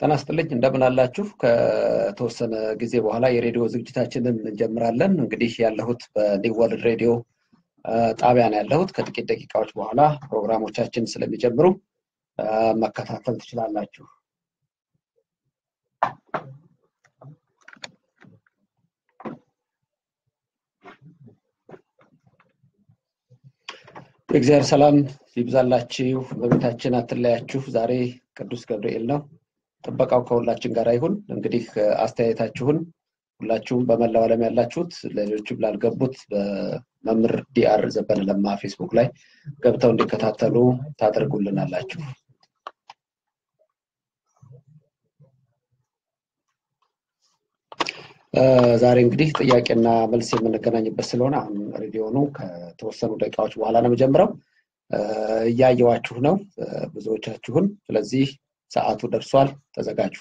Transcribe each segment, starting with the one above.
ጤና ይስጥልኝ እንደምን አላችሁ? ከተወሰነ ጊዜ በኋላ የሬዲዮ ዝግጅታችንን እንጀምራለን። እንግዲህ ያለሁት በኒው ወርልድ ሬዲዮ ጣቢያ ነው ያለሁት። ከጥቂት ደቂቃዎች በኋላ ፕሮግራሞቻችን ስለሚጀምሩ መከታተል ትችላላችሁ። የእግዚአብሔር ሰላም ይብዛላችሁ፣ በቤታችን አትለያችሁ። ዛሬ ቅዱስ ገብርኤል ነው። ጥበቃው ከሁላችን ጋር ይሁን። እንግዲህ አስተያየታችሁን ሁላችሁም በመላው ዓለም ያላችሁት ለሌሎችም ላልገቡት በመምህር ዲአር ዘበነ ለማ ፌስቡክ ላይ ገብተው እንዲከታተሉ ታደርጉልናላችሁ። ዛሬ እንግዲህ ጥያቄና መልስ የምንገናኝበት ስለሆነ አሁን ሬዲዮኑ ከተወሰኑ ደቂቃዎች በኋላ ነው የምጀምረው። እያየዋችሁ ነው ብዙዎቻችሁን። ስለዚህ ሰዓቱ ደርሷል፣ ተዘጋጁ።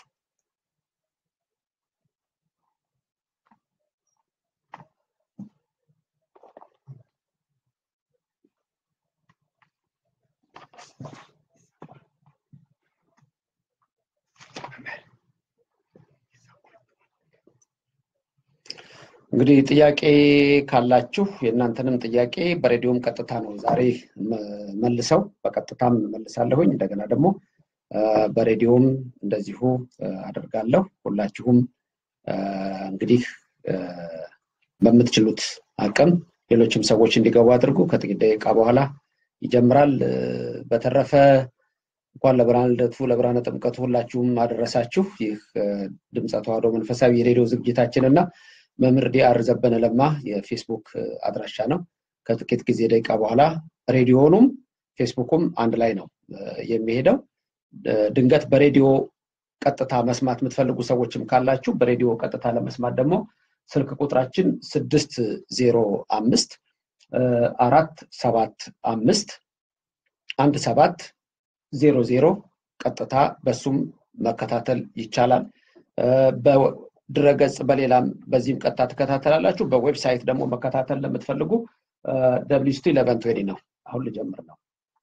እንግዲህ ጥያቄ ካላችሁ የእናንተንም ጥያቄ በሬዲዮም ቀጥታ ነው ዛሬ መልሰው በቀጥታም መልሳለሁኝ። እንደገና ደግሞ በሬዲዮም እንደዚሁ አደርጋለሁ። ሁላችሁም እንግዲህ በምትችሉት አቅም ሌሎችም ሰዎች እንዲገቡ አድርጉ። ከጥቂት ደቂቃ በኋላ ይጀምራል። በተረፈ እንኳን ለብርሃነ ልደቱ ለብርሃነ ጥምቀቱ ሁላችሁም አደረሳችሁ። ይህ ድምፀ ተዋሕዶ መንፈሳዊ የሬዲዮ ዝግጅታችን እና መምህር ዲአር ዘበነ ለማ የፌስቡክ አድራሻ ነው። ከጥቂት ጊዜ ደቂቃ በኋላ ሬዲዮኑም ፌስቡኩም አንድ ላይ ነው የሚሄደው። ድንገት በሬዲዮ ቀጥታ መስማት የምትፈልጉ ሰዎችም ካላችሁ በሬዲዮ ቀጥታ ለመስማት ደግሞ ስልክ ቁጥራችን ስድስት ዜሮ አምስት አራት ሰባት አምስት አንድ ሰባት ዜሮ ዜሮ ቀጥታ በሱም መከታተል ይቻላል። ድረገጽ በሌላም በዚህም ቀጥታ ትከታተላላችሁ። በዌብሳይት ደግሞ መከታተል ለምትፈልጉ ደብሊስቱ ኢለቨን ትዌኒ ነው። አሁን ልጀምር ነው።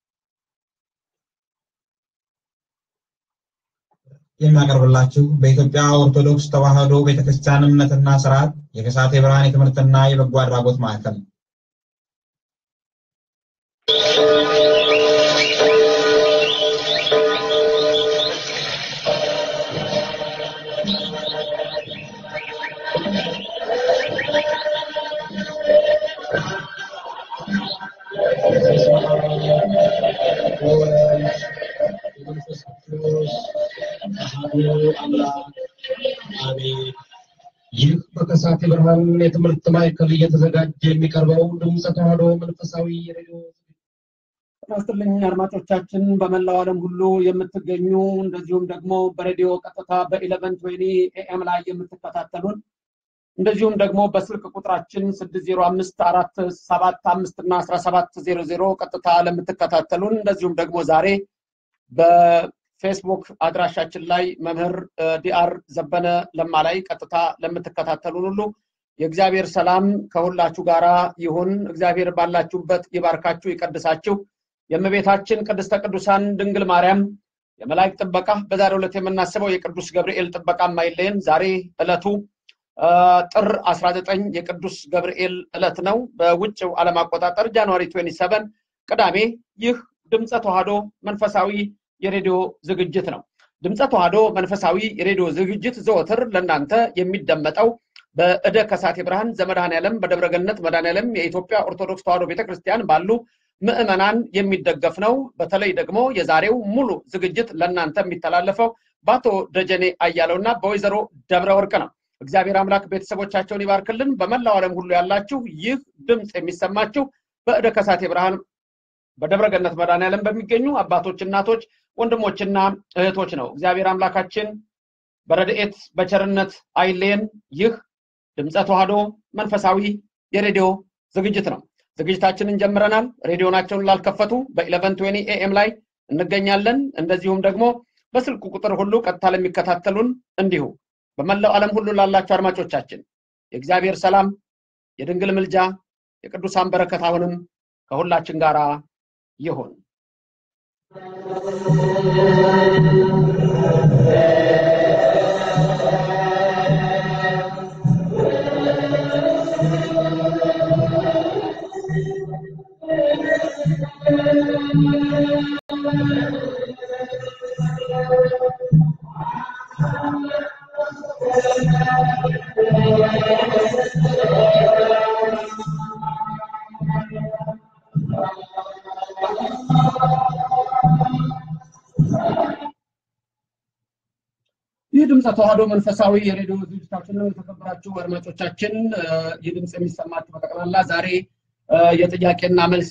የሚያቀርብላችሁ በኢትዮጵያ ኦርቶዶክስ ተዋሕዶ ቤተክርስቲያን እምነትና ስርዓት የከሳቴ ብርሃን የትምህርትና የበጎ አድራጎት ማዕከል ነው። ይህ በከሳቴ ብርሃን የትምህርት ማዕከል እየተዘጋጀ የሚቀርበው ድምፀ ተዋሕዶ መንፈሳዊ ሬዲዮ ይስጥልኝ አድማጮቻችን፣ በመላው ዓለም ሁሉ የምትገኙ እንደዚሁም ደግሞ በሬዲዮ ቀጥታ በኢለቨን ትዌኒ ኤኤም ላይ የምትከታተሉን እንደዚሁም ደግሞ በስልክ ቁጥራችን ስድስት ዜሮ አምስት አራት ሰባት አምስት እና አስራ ሰባት ዜሮ ዜሮ ቀጥታ ለምትከታተሉን እንደዚሁም ደግሞ ዛሬ በፌስቡክ አድራሻችን ላይ መምህር ዲአር ዘበነ ለማ ላይ ቀጥታ ለምትከታተሉን ሁሉ የእግዚአብሔር ሰላም ከሁላችሁ ጋራ ይሁን። እግዚአብሔር ባላችሁበት ይባርካችሁ፣ ይቀድሳችሁ። የእመቤታችን ቅድስተ ቅዱሳን ድንግል ማርያም የመላእክት ጥበቃ በዛሬው ዕለት የምናስበው የቅዱስ ገብርኤል ጥበቃ ማይለየን። ዛሬ ዕለቱ ጥር 19 የቅዱስ ገብርኤል ዕለት ነው። በውጭው ዓለም አቆጣጠር ጃንዋሪ 27 ቅዳሜ። ይህ ድምፀ ተዋሕዶ መንፈሳዊ የሬዲዮ ዝግጅት ነው። ድምፀ ተዋሕዶ መንፈሳዊ የሬዲዮ ዝግጅት ዘወትር ለእናንተ የሚደመጠው በእደ ከሳቴ ብርሃን ዘመድኃኔዓለም በደብረገነት መድኃኔዓለም የኢትዮጵያ ኦርቶዶክስ ተዋሕዶ ቤተክርስቲያን ባሉ ምዕመናን የሚደገፍ ነው። በተለይ ደግሞ የዛሬው ሙሉ ዝግጅት ለእናንተ የሚተላለፈው በአቶ ደጀኔ አያለው እና በወይዘሮ ደብረ ወርቅ ነው። እግዚአብሔር አምላክ ቤተሰቦቻቸውን ይባርክልን። በመላው ዓለም ሁሉ ያላችሁ ይህ ድምፅ የሚሰማችሁ በእደ ከሳቴ ብርሃን በደብረገነት መድኃኔዓለም በሚገኙ አባቶች፣ እናቶች፣ ወንድሞችና እህቶች ነው። እግዚአብሔር አምላካችን በረድኤት በቸርነት አይለየን። ይህ ድምፀ ተዋሕዶ መንፈሳዊ የሬዲዮ ዝግጅት ነው። ዝግጅታችንን ጀምረናል። ሬዲዮናቸውን ላልከፈቱ በኢለቨን ትዌኒ ኤኤም ላይ እንገኛለን። እንደዚሁም ደግሞ በስልክ ቁጥር ሁሉ ቀጥታ ለሚከታተሉን እንዲሁ በመላው ዓለም ሁሉ ላላችሁ አድማጮቻችን የእግዚአብሔር ሰላም፣ የድንግል ምልጃ፣ የቅዱሳን በረከት አሁንም ከሁላችን ጋር ይሁን። ይህ ድምፀ ተዋህዶ መንፈሳዊ የሬዲዮ ዝግጅታችን ነው። የተከበራችሁ አድማጮቻችን ይህ ድምፅ የሚሰማችሁ በጠቅላላ ዛሬ የጥያቄና መልስ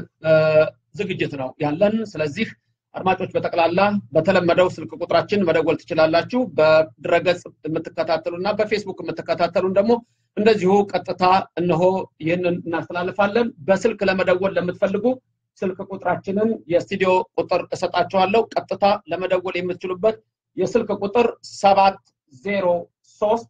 ዝግጅት ነው ያለን። ስለዚህ አድማጮች በጠቅላላ በተለመደው ስልክ ቁጥራችን መደወል ትችላላችሁ። በድረገጽ የምትከታተሉ እና በፌስቡክ የምትከታተሉን ደግሞ እንደዚሁ ቀጥታ እነሆ ይህንን እናስተላልፋለን። በስልክ ለመደወል ለምትፈልጉ ስልክ ቁጥራችንን የስቱዲዮ ቁጥር እሰጣችኋለሁ። ቀጥታ ለመደወል የምትችሉበት የስልክ ቁጥር ሰባት ዜሮ ሶስት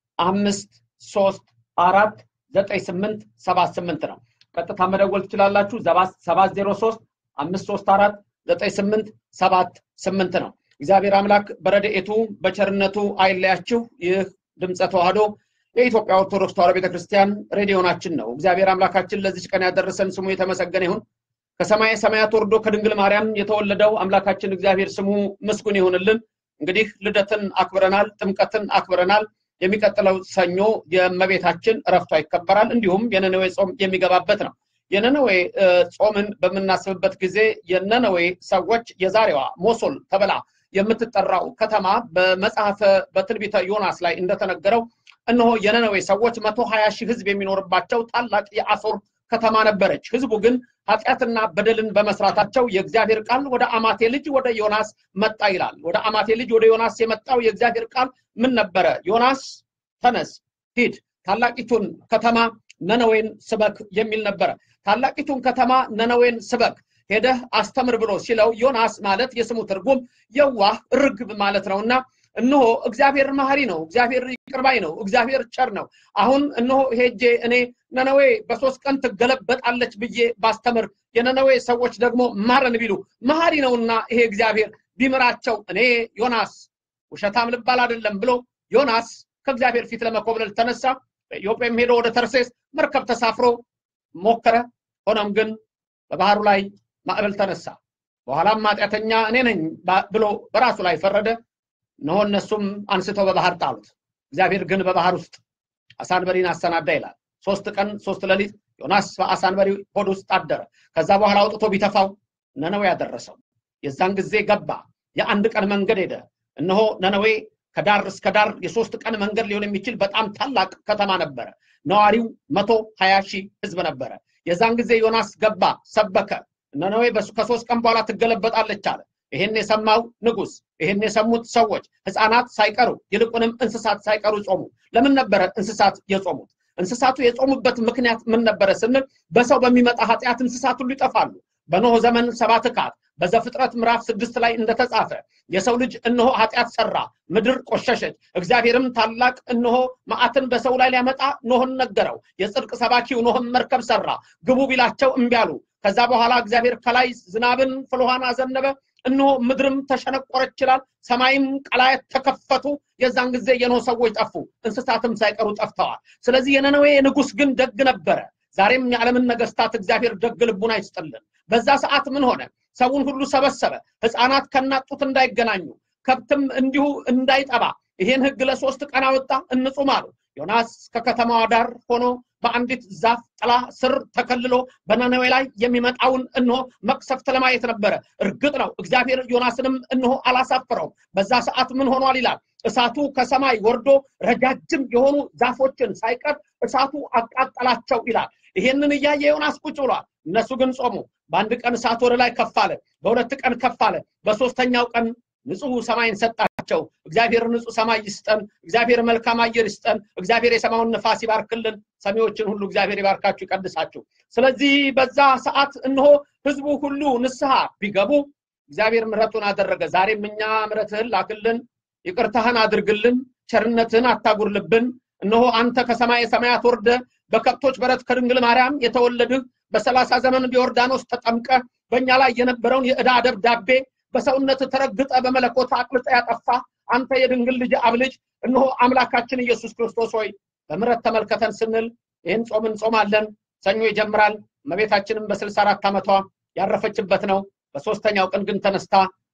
አምስት ሶስት አራት ዘጠኝ ስምንት ሰባት ስምንት ነው። ቀጥታ መደወል ትችላላችሁ። ሰባት ዜሮ ሶስት አምስት ሶስት አራት ዘጠኝ ስምንት ሰባት ስምንት ነው። እግዚአብሔር አምላክ በረድኤቱ በቸርነቱ አይለያችሁ። ይህ ድምፀ ተዋህዶ የኢትዮጵያ ኦርቶዶክስ ተዋህዶ ቤተክርስቲያን ሬዲዮናችን ነው። እግዚአብሔር አምላካችን ለዚች ቀን ያደረሰን ስሙ የተመሰገነ ይሁን። ከሰማየ ሰማያት ወርዶ ከድንግል ማርያም የተወለደው አምላካችን እግዚአብሔር ስሙ ምስጉን ይሁንልን። እንግዲህ ልደትን አክብረናል፣ ጥምቀትን አክብረናል። የሚቀጥለው ሰኞ የእመቤታችን እረፍቷ ይከበራል። እንዲሁም የነነዌ ጾም የሚገባበት ነው። የነነዌ ጾምን በምናስብበት ጊዜ የነነዌ ሰዎች የዛሬዋ ሞሶል ተብላ የምትጠራው ከተማ በመጽሐፈ በትንቢተ ዮናስ ላይ እንደተነገረው እነሆ የነነዌ ሰዎች መቶ ሀያ ሺህ ህዝብ የሚኖርባቸው ታላቅ የአሶር ከተማ ነበረች። ህዝቡ ግን ኃጢአትና በደልን በመስራታቸው የእግዚአብሔር ቃል ወደ አማቴ ልጅ ወደ ዮናስ መጣ ይላል። ወደ አማቴ ልጅ ወደ ዮናስ የመጣው የእግዚአብሔር ቃል ምን ነበረ? ዮናስ ተነስ፣ ሂድ፣ ታላቂቱን ከተማ ነነዌን ስበክ የሚል ነበረ። ታላቂቱን ከተማ ነነዌን ስበክ ሄደህ አስተምር ብሎ ሲለው ዮናስ ማለት የስሙ ትርጉም የዋህ ርግብ ማለት ነውና እነሆ እግዚአብሔር መሐሪ ነው፣ እግዚአብሔር ይቅርባይ ነው፣ እግዚአብሔር ቸር ነው። አሁን እነሆ ሄጄ እኔ ነነዌ በሶስት ቀን ትገለበጣለች ብዬ ባስተምር የነነዌ ሰዎች ደግሞ ማረን ቢሉ መሐሪ ነውና ይሄ እግዚአብሔር ቢምራቸው እኔ ዮናስ ውሸታም ልባል አይደለም ብሎ ዮናስ ከእግዚአብሔር ፊት ለመኮብለል ተነሳ። በኢዮጴም ሄዶ ወደ ተርሴስ መርከብ ተሳፍሮ ሞከረ። ሆኖም ግን በባህሩ ላይ ማዕበል ተነሳ። በኋላም ኃጢአተኛ እኔ ነኝ ብሎ በራሱ ላይ ፈረደ። እነሆ እነሱም አንስተው በባህር ጣሉት። እግዚአብሔር ግን በባህር ውስጥ አሳንበሪን አሰናዳ ይላል። ሶስት ቀን ሶስት ሌሊት ዮናስ በአሳንበሪ ሆድ ውስጥ አደረ። ከዛ በኋላ አውጥቶ ቢተፋው ነነዌ ያደረሰው። የዛን ጊዜ ገባ። የአንድ ቀን መንገድ ሄደ። እነሆ ነነዌ ከዳር እስከ ዳር የሶስት ቀን መንገድ ሊሆን የሚችል በጣም ታላቅ ከተማ ነበረ። ነዋሪው መቶ ሀያ ሺህ ህዝብ ነበረ። የዛን ጊዜ ዮናስ ገባ፣ ሰበከ። ነነዌ ከሶስት ቀን በኋላ ትገለበጣለች አለ። ይሄን የሰማው ንጉስ፣ ይሄን የሰሙት ሰዎች ህፃናት ሳይቀሩ ይልቁንም እንስሳት ሳይቀሩ ጾሙ። ለምን ነበረ እንስሳት የጾሙት? እንስሳቱ የጾሙበት ምክንያት ምን ነበረ ስንል በሰው በሚመጣ ኃጢአት እንስሳት ሁሉ ይጠፋሉ። በኖህ ዘመን ሰባት ካት በዘፍጥረት ምዕራፍ ስድስት ላይ እንደተጻፈ የሰው ልጅ እነሆ ኃጢአት ሰራ፣ ምድር ቆሸሸች። እግዚአብሔርም ታላቅ እነሆ መዓትን በሰው ላይ ሊያመጣ ኖህን ነገረው። የጽድቅ ሰባኪው ኖህም መርከብ ሰራ፣ ግቡ ቢላቸው እምቢ አሉ። ከዛ በኋላ እግዚአብሔር ከላይ ዝናብን ፍልውሃን አዘነበ። እነሆ ምድርም ተሸነቆረች ይላል። ሰማይም ቀላያት ተከፈቱ። የዛን ጊዜ የኖህ ሰዎች ጠፉ፣ እንስሳትም ሳይቀሩ ጠፍተዋል። ስለዚህ የነነዌ ንጉስ ግን ደግ ነበረ። ዛሬም የዓለምን ነገስታት እግዚአብሔር ደግ ልቡን አይስጥልን። በዛ ሰዓት ምን ሆነ? ሰውን ሁሉ ሰበሰበ። ህፃናት ከናጡት እንዳይገናኙ፣ ከብትም እንዲሁ እንዳይጠባ ይሄን ህግ ለሶስት ቀን አወጣ። እንጹም አሉ። ዮናስ ከከተማዋ ዳር ሆኖ በአንዲት ዛፍ ጥላ ስር ተከልሎ በነነዌ ላይ የሚመጣውን እነሆ መቅሰፍት ለማየት ነበረ። እርግጥ ነው እግዚአብሔር ዮናስንም እነሆ አላሳፈረውም። በዛ ሰዓት ምን ሆኗል ይላል እሳቱ ከሰማይ ወርዶ ረጃጅም የሆኑ ዛፎችን ሳይቀር እሳቱ አቃጠላቸው ይላል። ይሄንን እያየ ዮናስ ቁጭ ብሏል። እነሱ ግን ጾሙ። በአንድ ቀን እሳት ወደ ላይ ከፍ አለ፣ በሁለት ቀን ከፍ አለ፣ በሶስተኛው ቀን ንጹህ ሰማይን ሰጣቸው። እግዚአብሔር ንጹህ ሰማይ ይስጠን። እግዚአብሔር መልካም አየር ይስጠን። እግዚአብሔር የሰማዩን ነፋስ ይባርክልን። ሰሚዎችን ሁሉ እግዚአብሔር ይባርካችሁ፣ ይቀድሳችሁ። ስለዚህ በዛ ሰዓት እነሆ ህዝቡ ሁሉ ንስሐ ቢገቡ እግዚአብሔር ምሕረቱን አደረገ። ዛሬም እኛ ምሕረትህን ላክልን፣ ይቅርታህን አድርግልን፣ ቸርነትህን አታጉርልብን። እነሆ አንተ ከሰማይ ሰማያት ወርደ በከብቶች በረት ከድንግል ማርያም የተወለድህ በሰላሳ ዘመን በዮርዳኖስ ተጠምቀ በእኛ ላይ የነበረውን የዕዳ ደብዳቤ በሰውነት ተረግጠ በመለኮት አቅልጠ ያጠፋ አንተ የድንግል ልጅ አብ ልጅ እነሆ አምላካችን ኢየሱስ ክርስቶስ ሆይ በምሕረት ተመልከተን ስንል ይህን ጾም እንጾማለን። ሰኞ ይጀምራል። እመቤታችንም በስልሳ አራት ዓመቷ ያረፈችበት ነው። በሶስተኛው ቀን ግን ተነስታ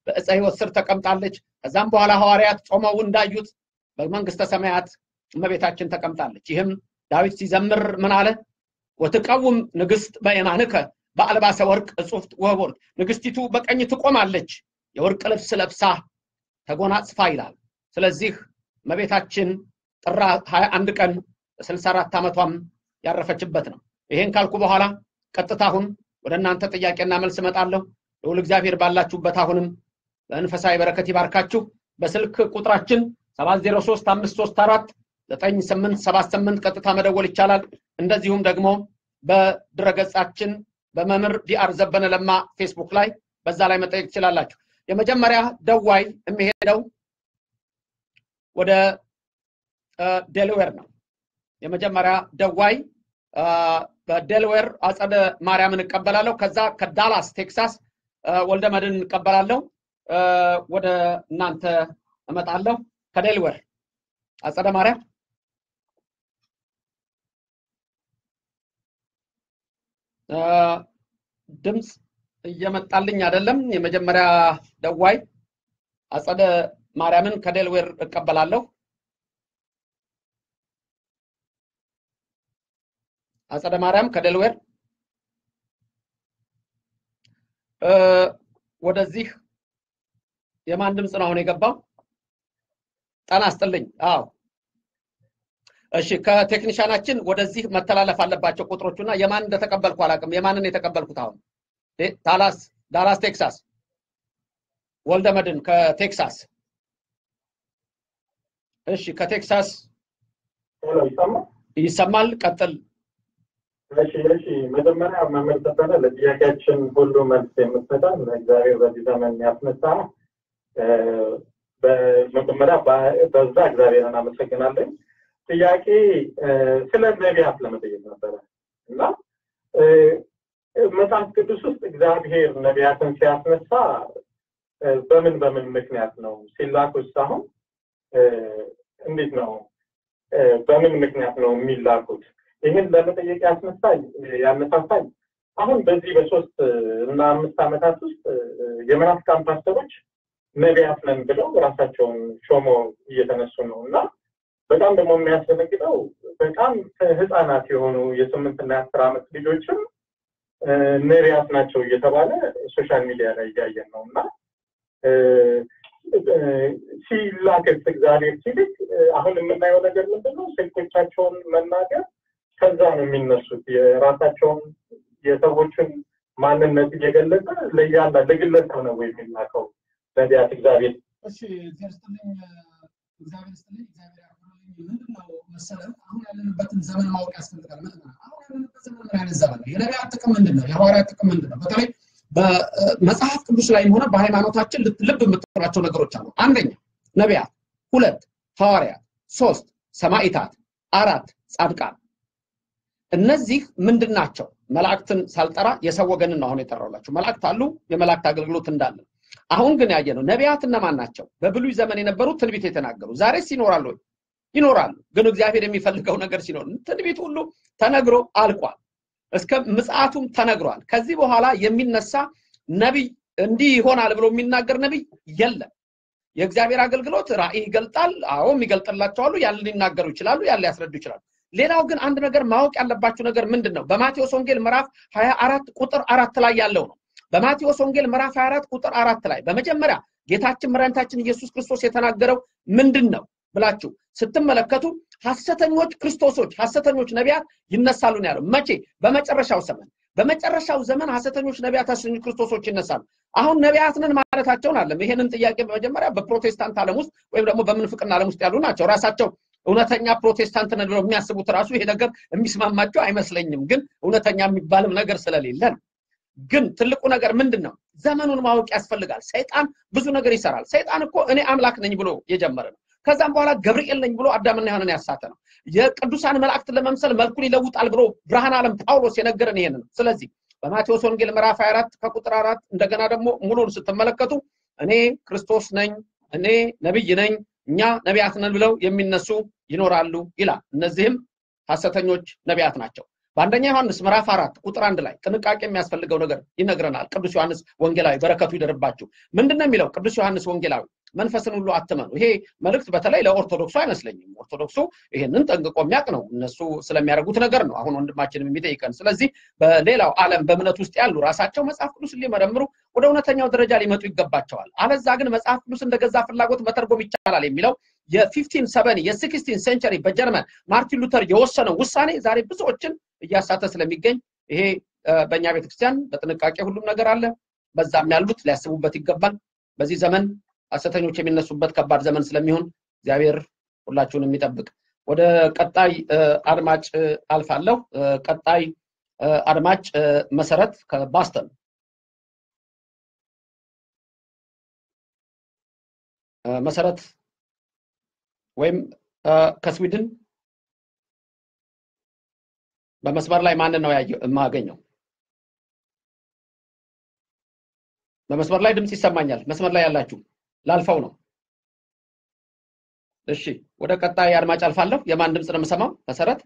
በዕፀ ሕይወት ስር ተቀምጣለች። ከዛም በኋላ ሐዋርያት ጾመው እንዳዩት በመንግስተ ሰማያት እመቤታችን ተቀምጣለች። ይህም ዳዊት ሲዘምር ምን አለ? ወትቀውም ንግስት በየማንከ በአልባሰ ወርቅ እጹፍት ወህቦርት፣ ንግስቲቱ በቀኝ ትቆማለች የወርቅ ልብስ ለብሳ ተጎናጽፋ ይላል። ስለዚህ እመቤታችን ጥር 21 ቀን በ64 ዓመቷም ያረፈችበት ነው። ይሄን ካልኩ በኋላ ቀጥታ አሁን ወደ እናንተ ጥያቄና መልስ እመጣለሁ። ልዑል እግዚአብሔር ባላችሁበት አሁንም በመንፈሳዊ በረከት ይባርካችሁ። በስልክ ቁጥራችን 703534 9878 ቀጥታ መደወል ይቻላል። እንደዚሁም ደግሞ በድረገጻችን በመምህር ዲአር ዘበነ ለማ ፌስቡክ ላይ በዛ ላይ መጠየቅ ትችላላችሁ። የመጀመሪያ ደዋይ የሚሄደው ወደ ዴልዌር ነው። የመጀመሪያ ደዋይ በዴልዌር አጸደ ማርያምን እቀበላለሁ። ከዛ ከዳላስ ቴክሳስ ወልደ መድን እቀበላለሁ። ወደ እናንተ እመጣለሁ። ከዴልዌር አጸደ ማርያም ድምፅ እየመጣልኝ አይደለም። የመጀመሪያ ደዋይ አጸደ ማርያምን ከዴልዌር እቀበላለሁ። አጸደ ማርያም ከዴልዌር ወደዚህ የማን ድምፅ ነው አሁን የገባው? ጤና ይስጥልኝ። አዎ እሺ፣ ከቴክኒሻናችን ወደዚህ መተላለፍ አለባቸው ቁጥሮቹ እና የማን እንደተቀበልኩ አላውቅም። የማንን የተቀበልኩት አሁን ዳላስ ዳላስ ቴክሳስ ወልደ መድን ከቴክሳስ እሺ ከቴክሳስ ይሰማል ቀጥል እሺ እሺ መጀመሪያ መምህር ዘበነ ለጥያቄያችን ሁሉ መልስ የምትሰጠን እግዚአብሔር በዚህ ዘመን ያስነሳ በመጀመሪያ በዛ እግዚአብሔርን አመሰግናለኝ ጥያቄ ስለ ነቢያት ለመጠየቅ ነበረ እና መጽሐፍ ቅዱስ ውስጥ እግዚአብሔር ነቢያትን ሲያስነሳ በምን በምን ምክንያት ነው ሲላኩስ አሁን እንዴት ነው በምን ምክንያት ነው የሚላኩት ይህን ለመጠየቅ ያስነሳኝ ያነሳሳኝ አሁን በዚህ በሶስት እና አምስት ዓመታት ውስጥ የመናፍቃን ፓስተሮች ነቢያት ነን ብለው ራሳቸውን ሾሞ እየተነሱ ነው እና በጣም ደግሞ የሚያስደነግጠው በጣም ህፃናት የሆኑ የስምንትና የአስር ዓመት ልጆችም ነቢያት ናቸው እየተባለ ሶሻል ሚዲያ ላይ እያየን ነው እና ሲላክስ እግዚአብሔር ሲልክ አሁን የምናየው ነገር ምንድን ነው? ስልኮቻቸውን መናገር ከዛ ነው የሚነሱት። የራሳቸውን የሰዎችን ማንነት እየገለጸ ለያላ ለግለሰብ ነው ወይ የሚላከው ነቢያት እግዚአብሔር እሺ እግዚአብሔር ይስጥልኝ እግዚአብሔር ይስጥልኝ እግዚአብሔር ያክብርልኝ ምንድን ነው መሰለህ አሁን ያለንበትን ዘመን ማወቅ ያስፈልጋል ምንድን ነው አሁን ያለንበት ዘመን ምን አይነት ዘመን ነው የነቢያት ጥቅም ምንድን ነው የሐዋርያት ጥቅም ምንድን ነው በተለይ በመጽሐፍ ቅዱስ ላይም ሆነ በሃይማኖታችን ልብ የምትላቸው ነገሮች አሉ አንደኛ ነቢያት ሁለት ሐዋርያት ሶስት ሰማኢታት አራት ጻድቃን እነዚህ ምንድን ናቸው መላእክትን ሳልጠራ የሰው ወገንን ነው አሁን የጠራውላቸው መላእክት አሉ የመላእክት አገልግሎት እንዳለ አሁን ግን ያየ ነው ነቢያት እነማን ናቸው በብሉይ ዘመን የነበሩ ትንቢት የተናገሩ ዛሬስ ይኖራሉ ይኖራሉ ግን እግዚአብሔር የሚፈልገው ነገር ሲኖር ትንቢት ሁሉ ተነግሮ አልቋል እስከ ምጽአቱም ተነግሯል ከዚህ በኋላ የሚነሳ ነቢይ እንዲህ ይሆናል ብሎ የሚናገር ነቢይ የለም የእግዚአብሔር አገልግሎት ራእይ ይገልጣል አዎ የሚገልጥላቸው አሉ ያለ ሊናገሩ ይችላሉ ያለ ሊያስረዱ ይችላሉ ሌላው ግን አንድ ነገር ማወቅ ያለባችሁ ነገር ምንድን ነው በማቴዎስ ወንጌል ምዕራፍ 24 ቁጥር አራት ላይ ያለው ነው በማቴዎስ ወንጌል ምዕራፍ 24 ቁጥር አራት ላይ በመጀመሪያ ጌታችን መድኃኒታችን ኢየሱስ ክርስቶስ የተናገረው ምንድን ነው ብላችሁ ስትመለከቱ ሐሰተኞች ክርስቶሶች ሐሰተኞች ነቢያት ይነሳሉ ነው ያለው መቼ በመጨረሻው ዘመን በመጨረሻው ዘመን ሐሰተኞች ነቢያት ሐሰተኞች ክርስቶሶች ይነሳሉ አሁን ነቢያት ነን ማለታቸውን አለም ይሄንን ጥያቄ በመጀመሪያ በፕሮቴስታንት ዓለም ውስጥ ወይም ደግሞ በምንፍቅና ዓለም ውስጥ ያሉ ናቸው ራሳቸው እውነተኛ ፕሮቴስታንት ነን ብለው የሚያስቡት ራሱ ይሄ ነገር የሚስማማቸው አይመስለኝም ግን እውነተኛ የሚባልም ነገር ስለሌለ ነው ግን ትልቁ ነገር ምንድን ነው ዘመኑን ማወቅ ያስፈልጋል ሰይጣን ብዙ ነገር ይሰራል ሰይጣን እኮ እኔ አምላክ ነኝ ብሎ የጀመረ ነው ከዛም በኋላ ገብርኤል ነኝ ብሎ አዳምና ሔዋንን ያሳተ ነው የቅዱሳን መላእክትን ለመምሰል መልኩን ይለውጣል ብሎ ብርሃን ዓለም ጳውሎስ የነገረን ይሄን ነው ስለዚህ በማቴዎስ ወንጌል ምዕራፍ 24 ከቁጥር አራት እንደገና ደግሞ ሙሉን ስትመለከቱ እኔ ክርስቶስ ነኝ እኔ ነብይ ነኝ እኛ ነቢያት ነን ብለው የሚነሱ ይኖራሉ ይላል እነዚህም ሐሰተኞች ነቢያት ናቸው በአንደኛ ዮሐንስ ምዕራፍ አራት ቁጥር አንድ ላይ ጥንቃቄ የሚያስፈልገው ነገር ይነግረናል። ቅዱስ ዮሐንስ ወንጌላዊ በረከቱ ይደርባችሁ። ምንድን ነው የሚለው ቅዱስ ዮሐንስ ወንጌላዊ? መንፈስን ሁሉ አትመኑ። ይሄ መልእክት በተለይ ለኦርቶዶክሱ አይመስለኝም። ኦርቶዶክሱ ይሄንን ጠንቅቆ የሚያውቅ ነው። እነሱ ስለሚያደርጉት ነገር ነው አሁን ወንድማችንም የሚጠይቀን። ስለዚህ በሌላው ዓለም በእምነት ውስጥ ያሉ ራሳቸው መጽሐፍ ቅዱስን ሊመረምሩ ወደ እውነተኛው ደረጃ ሊመጡ ይገባቸዋል። አለዛ ግን መጽሐፍ ቅዱስ እንደገዛ ፍላጎት መተርጎም ይቻላል የሚለው የፊፍቲን ሰቨን የሲክስቲን ሴንቸሪ በጀርመን ማርቲን ሉተር የወሰነው ውሳኔ ዛሬ ብዙዎችን እያሳተ ስለሚገኝ ይሄ በእኛ ቤተክርስቲያን በጥንቃቄ ሁሉም ነገር አለ። በዛም ያሉት ሊያስቡበት ይገባል። በዚህ ዘመን ሐሰተኞች የሚነሱበት ከባድ ዘመን ስለሚሆን እግዚአብሔር ሁላችሁን የሚጠብቅ። ወደ ቀጣይ አድማጭ አልፋለሁ። ቀጣይ አድማጭ መሰረት ከባስተን መሰረት ወይም ከስዊድን በመስመር ላይ ማንን ነው የማገኘው? በመስመር ላይ ድምፅ ይሰማኛል። መስመር ላይ ያላችሁ ላልፈው ነው። እሺ፣ ወደ ቀጣይ አድማጭ አልፋለሁ። የማን ድምፅ ነው የምሰማው? መሰረት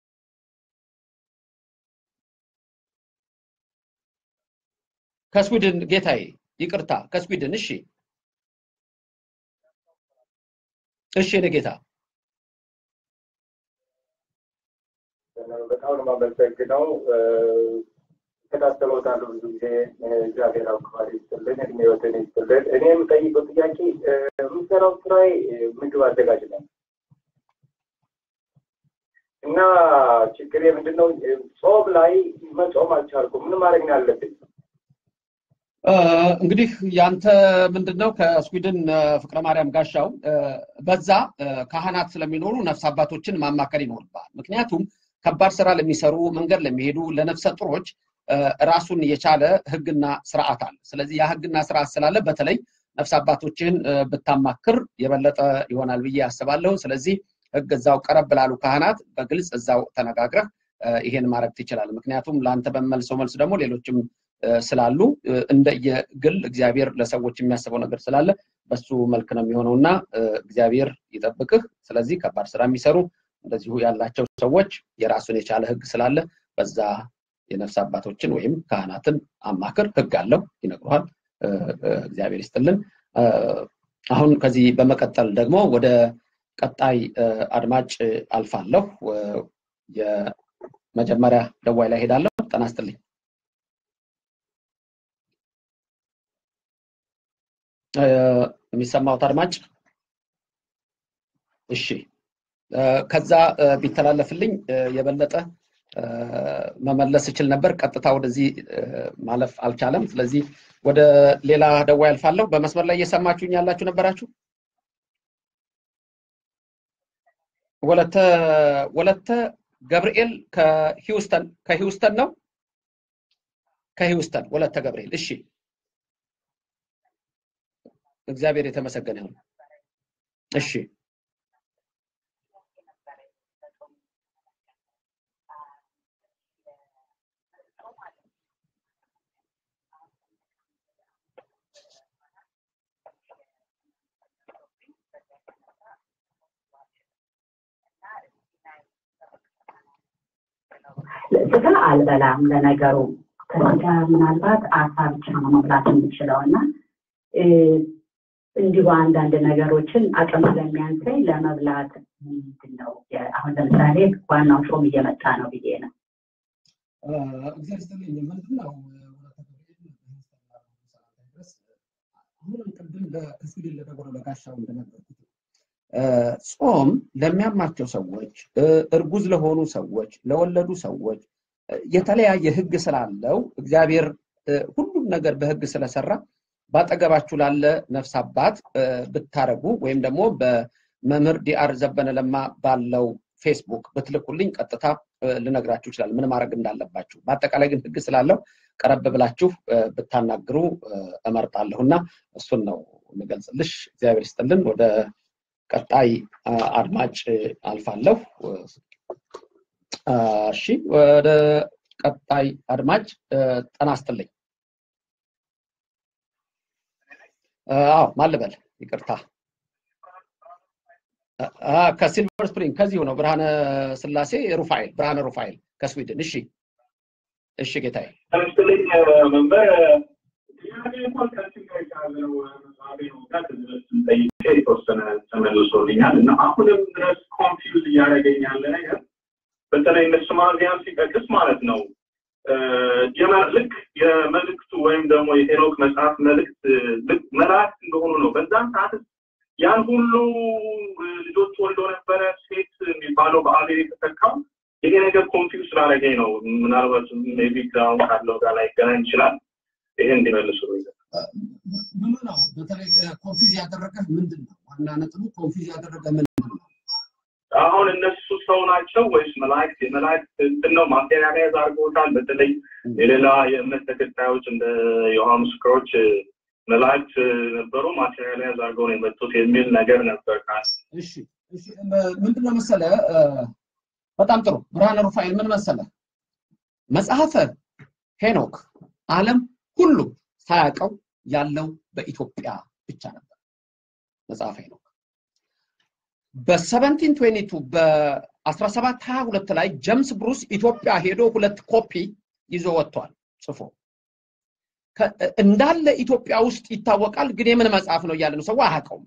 ከስዊድን ጌታዬ፣ ይቅርታ ከስዊድን። እሺ፣ እሺ፣ እኔ ጌታ በጣም ነው የማመሰግነው። እከታተሎታለሁ ብዙ ጊዜ። እግዚአብሔር አክባሪ ይስጥልን፣ እድሜዎትን ይስጥልን። እኔ የምጠይቀው ጥያቄ የምሰራው ስራዬ ምግብ አዘጋጅ ነው እና ችግሬ ምንድነው? ጾም ላይ መጾም አልቻልኩም። ምን ማድረግ ነው ያለብኝ? እንግዲህ ያንተ ምንድነው ከስዊድን ፍቅረ ማርያም ጋሻው በዛ ካህናት ስለሚኖሩ ነፍስ አባቶችን ማማከል ይኖርባል። ምክንያቱም ከባድ ስራ ለሚሰሩ መንገድ ለሚሄዱ ለነፍሰ ጡሮች ራሱን የቻለ ህግና ስርዓት አለ። ስለዚህ ያ ህግና ስርዓት ስላለ በተለይ ነፍስ አባቶችን ብታማክር የበለጠ ይሆናል ብዬ አስባለሁ። ስለዚህ ህግ እዛው ቀረብ ላሉ ካህናት በግልጽ እዛው ተነጋግረህ ይሄን ማድረግ ትችላል። ምክንያቱም ለአንተ በመልሰው መልስ ደግሞ ሌሎችም ስላሉ እንደየግል እግዚአብሔር ለሰዎች የሚያስበው ነገር ስላለ በሱ መልክ ነው የሚሆነው እና እግዚአብሔር ይጠብቅህ። ስለዚህ ከባድ ስራ የሚሰሩ እንደዚሁ ያላቸው ሰዎች የራሱን የቻለ ህግ ስላለ በዛ የነፍስ አባቶችን ወይም ካህናትን አማክር። ህግ አለው፣ ይነግሩሃል። እግዚአብሔር ይስጥልን። አሁን ከዚህ በመቀጠል ደግሞ ወደ ቀጣይ አድማጭ አልፋለሁ። የመጀመሪያ ደዋይ ላይ ሄዳለሁ። ጤና ይስጥልኝ። የሚሰማውት አድማጭ እሺ፣ ከዛ ቢተላለፍልኝ የበለጠ መመለስ እችል ነበር። ቀጥታ ወደዚህ ማለፍ አልቻለም። ስለዚህ ወደ ሌላ ደዋይ አልፋለሁ። በመስመር ላይ እየሰማችሁኝ ያላችሁ ነበራችሁ? ወለተ ወለተ ገብርኤል ከሂውስተን ከሂውስተን ነው ከሂውስተን ወለተ ገብርኤል። እሺ እግዚአብሔር የተመሰገነ ይሁን። እሺ ስጋ አልበላም። ለነገሩ ከስጋ ምናልባት አሳ ብቻ ነው መብላት የምችለው እና እንዲሁ አንዳንድ ነገሮችን አቅም ስለሚያንሰኝ ለመብላት ምንድን ነው አሁን ለምሳሌ ዋናው ጾም እየመጣ ነው ብዬ ነው። እግዚአብሔር ይስጥልኝ። ምንድን ነው አሁንም ቅድም ከስዊድን ለደጎረ ለጋሻው እንደነበርኩት ጾም ለሚያማቸው ሰዎች፣ እርጉዝ ለሆኑ ሰዎች፣ ለወለዱ ሰዎች የተለያየ ህግ ስላለው እግዚአብሔር ሁሉም ነገር በህግ ስለሰራ ባጠገባችሁ ላለ ነፍስ አባት ብታረጉ ወይም ደግሞ በመምህር ዲአር ዘበነ ለማ ባለው ፌስቡክ ብትልኩልኝ ቀጥታ ልነግራችሁ ይችላል ምን ማድረግ እንዳለባችሁ። በአጠቃላይ ግን ህግ ስላለው ቀረብ ብላችሁ ብታናግሩ እመርጣለሁ እና እሱን ነው የምገልጽልሽ። እግዚአብሔር ይስጥልን። ወደ ቀጣይ አድማጭ አልፋለሁ። እሺ፣ ወደ ቀጣይ አድማጭ ጤና ይስጥልኝ። አዎ ማን ልበል? ይቅርታ ከሲልቨር ስፕሪንግ ከዚሁ ነው። ብርሃነ ስላሴ ሩፋኤል፣ ብርሃነ ሩፋኤል ከስዊድን። እሺ እሺ ጌታዬ። ለምሳሌ መንበር ጥያቄ እንኳን ከዚህ ጋር የተያዘ ነው። መጽሐፌ ነው ጋር ከዚህ በፊት ጠይቄ የተወሰነ ተመልሶልኛል እና አሁንም ድረስ ኮንፊውዝ እያደረገኝ ያለ ነገር በተለይ እነ ስማዚያን ሲጠቅስ ማለት ነው ልክ የመልእክቱ ወይም ደግሞ የሄኖክ መጽሐፍ መልእክት ልክ መላእክት እንደሆኑ ነው። በዛም ሰዓት ያን ሁሉ ልጆች ወልዶ ነበረ ሴት የሚባለው በአቤል የተተካው ይሄ ነገር ኮንፊውዝ ስላደረገኝ ነው። ምናልባት ሜይ ቢ አሁን ካለው ጋር ላይ ገናኝ ይችላል። ይሄ እንዲመልሱ ምኑ ነው በተለይ ኮንፊዝ ያደረገህ ምንድን ነው? ዋና ነጥቡ ኮንፊዝ ያደረገ ምንድን ነው? አሁን እነሱ ሰው ናቸው ወይስ መላእክት? የመላእክት እንትን ነው ማቴሪያላይዝ አድርገውታል። በተለይ የሌላ የእምነት ተከታዮች እንደ የውሃ ምስክሮች መላእክት ነበሩ ማቴሪያላይዝ አድርገው ነው የመጡት የሚል ነገር ነበር። እሺ እሺ፣ ምንድን ነው መሰለ፣ በጣም ጥሩ ብርሃነ ሩፋኤል ምን መሰለ መጽሐፈ ሄኖክ ዓለም ሁሉ ሳያውቀው ያለው በኢትዮጵያ ብቻ ነበር። መጽሐፈ ሄኖክ በ1722 በ1722 ላይ ጀምስ ብሩስ ኢትዮጵያ ሄዶ ሁለት ኮፒ ይዞ ወጥቷል ጽፎ እንዳለ ኢትዮጵያ ውስጥ ይታወቃል። ግን የምን መጽሐፍ ነው እያለ ነው ሰው አያውቀውም።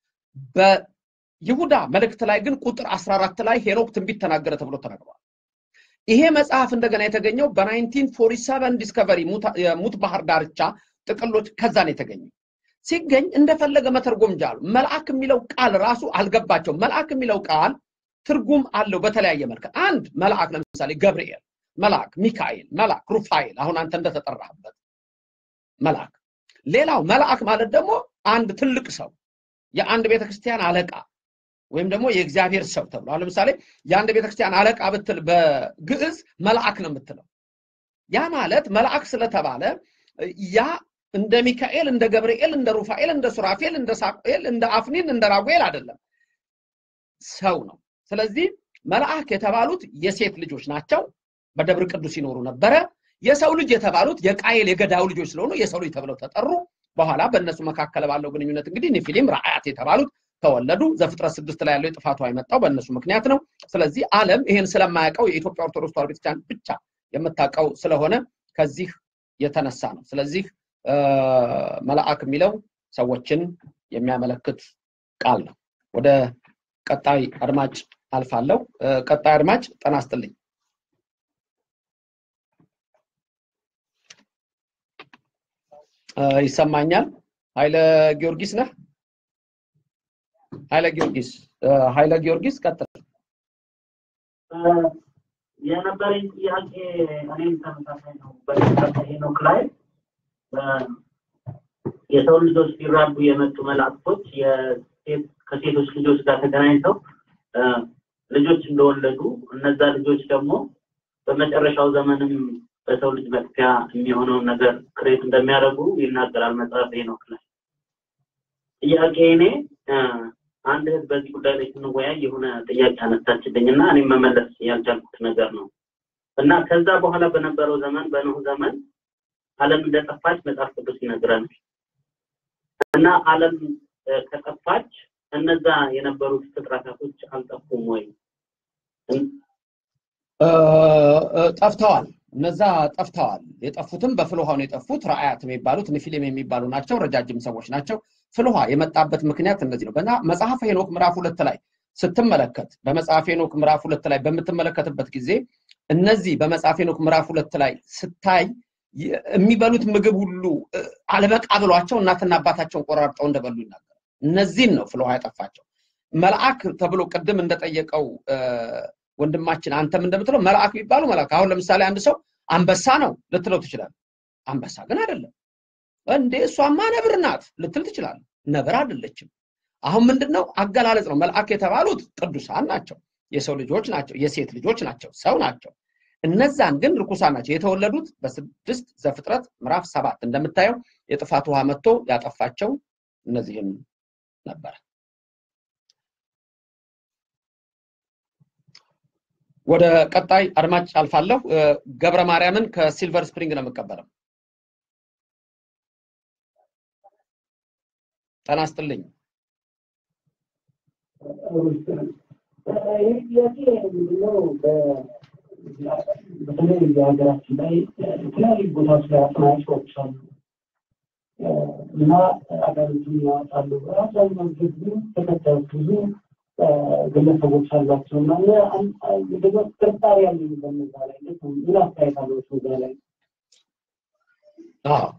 በይሁዳ መልእክት ላይ ግን ቁጥር 14 ላይ ሄኖክ ትንቢት ተናገረ ተብሎ ተነግሯል። ይሄ መጽሐፍ እንደገና የተገኘው በ1947 ዲስከቨሪ የሙት ባህር ዳርቻ ጥቅሎች ከዛ ነው የተገኘው። ሲገኝ እንደፈለገ መተርጎም ጃሉ። መልአክ የሚለው ቃል ራሱ አልገባቸው። መልአክ የሚለው ቃል ትርጉም አለው በተለያየ መልክ። አንድ መልአክ ለምሳሌ ገብርኤል መልአክ፣ ሚካኤል መልአክ፣ ሩፋኤል አሁን አንተ እንደተጠራህበት መልአክ። ሌላው መልአክ ማለት ደግሞ አንድ ትልቅ ሰው የአንድ ቤተክርስቲያን አለቃ ወይም ደግሞ የእግዚአብሔር ሰው ተብሎ አሁን ለምሳሌ የአንድ ቤተክርስቲያን አለቃ ብትል በግዕዝ መልአክ ነው የምትለው። ያ ማለት መልአክ ስለተባለ ያ እንደ ሚካኤል፣ እንደ ገብርኤል፣ እንደ ሩፋኤል፣ እንደ ሱራፌል፣ እንደ ሳቁኤል፣ እንደ አፍኒን፣ እንደ ራጉኤል አይደለም፣ ሰው ነው። ስለዚህ መልአክ የተባሉት የሴት ልጆች ናቸው። በደብረ ቅዱስ ይኖሩ ነበረ። የሰው ልጅ የተባሉት የቃየል የገዳው ልጆች ስለሆኑ የሰው ልጅ ተብለው ተጠሩ። በኋላ በእነሱ መካከል ባለው ግንኙነት እንግዲህ ኒፊሊም ራአያት የተባሉት ተወለዱ። ዘፍጥረት ስድስት ላይ ያለው የጥፋቷ የመጣው በእነሱ ምክንያት ነው። ስለዚህ ዓለም ይሄን ስለማያውቀው የኢትዮጵያ ኦርቶዶክስ ተዋሕዶ ቤተክርስቲያን ብቻ የምታውቀው ስለሆነ ከዚህ የተነሳ ነው። ስለዚህ መልአክ የሚለው ሰዎችን የሚያመለክት ቃል ነው። ወደ ቀጣይ አድማጭ አልፋለሁ። ቀጣይ አድማጭ ጤና ይስጥልኝ። ይሰማኛል? ኃይለ ጊዮርጊስ ነህ? ኃይለ ጊዮርጊስ ኃይለ ጊዮርጊስ ቀጥል። የነበረኝ ጥያቄ እኔም ተመሳሳይ ነው። በተመሳሳይ ሄኖክ ላይ የሰው ልጆች ሲራዱ የመጡ መላእክቶች ከሴቶች ልጆች ጋር ተገናኝተው ልጆች እንደወለዱ እነዛ ልጆች ደግሞ በመጨረሻው ዘመንም በሰው ልጅ መጥፊያ የሚሆነውን ነገር ክሬት እንደሚያደርጉ ይናገራል መጽሐፍ ሄኖክ ላይ። ጥያቄ እኔ አንድ እህት በዚህ ጉዳይ ላይ ስንወያይ የሆነ ጥያቄ አነሳችልኝ እና እኔም መመለስ ያልቻልኩት ነገር ነው እና ከዛ በኋላ በነበረው ዘመን በኖህ ዘመን ዓለም እንደጠፋች መጽሐፍ ቅዱስ ይነግረናል እና ዓለም ከጠፋች እነዛ የነበሩት ፍጥረታቶች አልጠፉም ወይ? ጠፍተዋል። እነዛ ጠፍተዋል። የጠፉትም በፍልውሃ ነው የጠፉት። ራአያት የሚባሉት ንፊሊም የሚባሉ ናቸው። ረጃጅም ሰዎች ናቸው። ፍልውሃ የመጣበት ምክንያት እንደዚህ ነው። በና መጽሐፈ ሄኖክ ምዕራፍ ሁለት ላይ ስትመለከት በመጽሐፈ ሄኖክ ምዕራፍ ሁለት ላይ በምትመለከትበት ጊዜ እነዚህ በመጽሐፈ ሄኖክ ምዕራፍ ሁለት ላይ ስታይ የሚበሉት ምግብ ሁሉ አለበቃ ብሏቸው እናትና አባታቸውን ቆራርጠው እንደበሉ ይናገራል። እነዚህን ነው ፍልውሃ ያጠፋቸው። መልአክ ተብሎ ቅድም እንደጠየቀው ወንድማችን አንተም እንደምትለው መልአክ ቢባሉ መልአክ አሁን ለምሳሌ አንድ ሰው አንበሳ ነው ልትለው ትችላለህ። አንበሳ ግን አይደለም። እንዴ እሷማ ነብር ናት ልትል ትችላለህ። ነብር አይደለችም። አሁን ምንድነው አገላለጽ ነው። መልአክ የተባሉት ቅዱሳን ናቸው፣ የሰው ልጆች ናቸው፣ የሴት ልጆች ናቸው፣ ሰው ናቸው። እነዛን ግን ርኩሳን ናቸው። የተወለዱት በስድስት ዘፍጥረት ምዕራፍ ሰባት እንደምታየው የጥፋት ውሃ መጥቶ ያጠፋቸው እነዚህም ነበረ። ወደ ቀጣይ አድማጭ አልፋለሁ። ገብረ ማርያምን ከሲልቨር ስፕሪንግ ነው የምቀበለው። ጤና ይስጥልኝ። ይህ ጥያቄ ምንድነው? በተለይ በሀገራችን ላይ የተለያዩ ቦታዎች ላይ አጥናቂዎች አሉ እና አጋሪቱን ያወጣሉ። አብዛኛው ብዙ ተከታዮች ብዙ ግለሰቦች አሏቸው እና ደግሞ ጥርጣሬ ያለኝ በነዛ ላይ ምን አስተያየት አለች በዛ ላይ? አዎ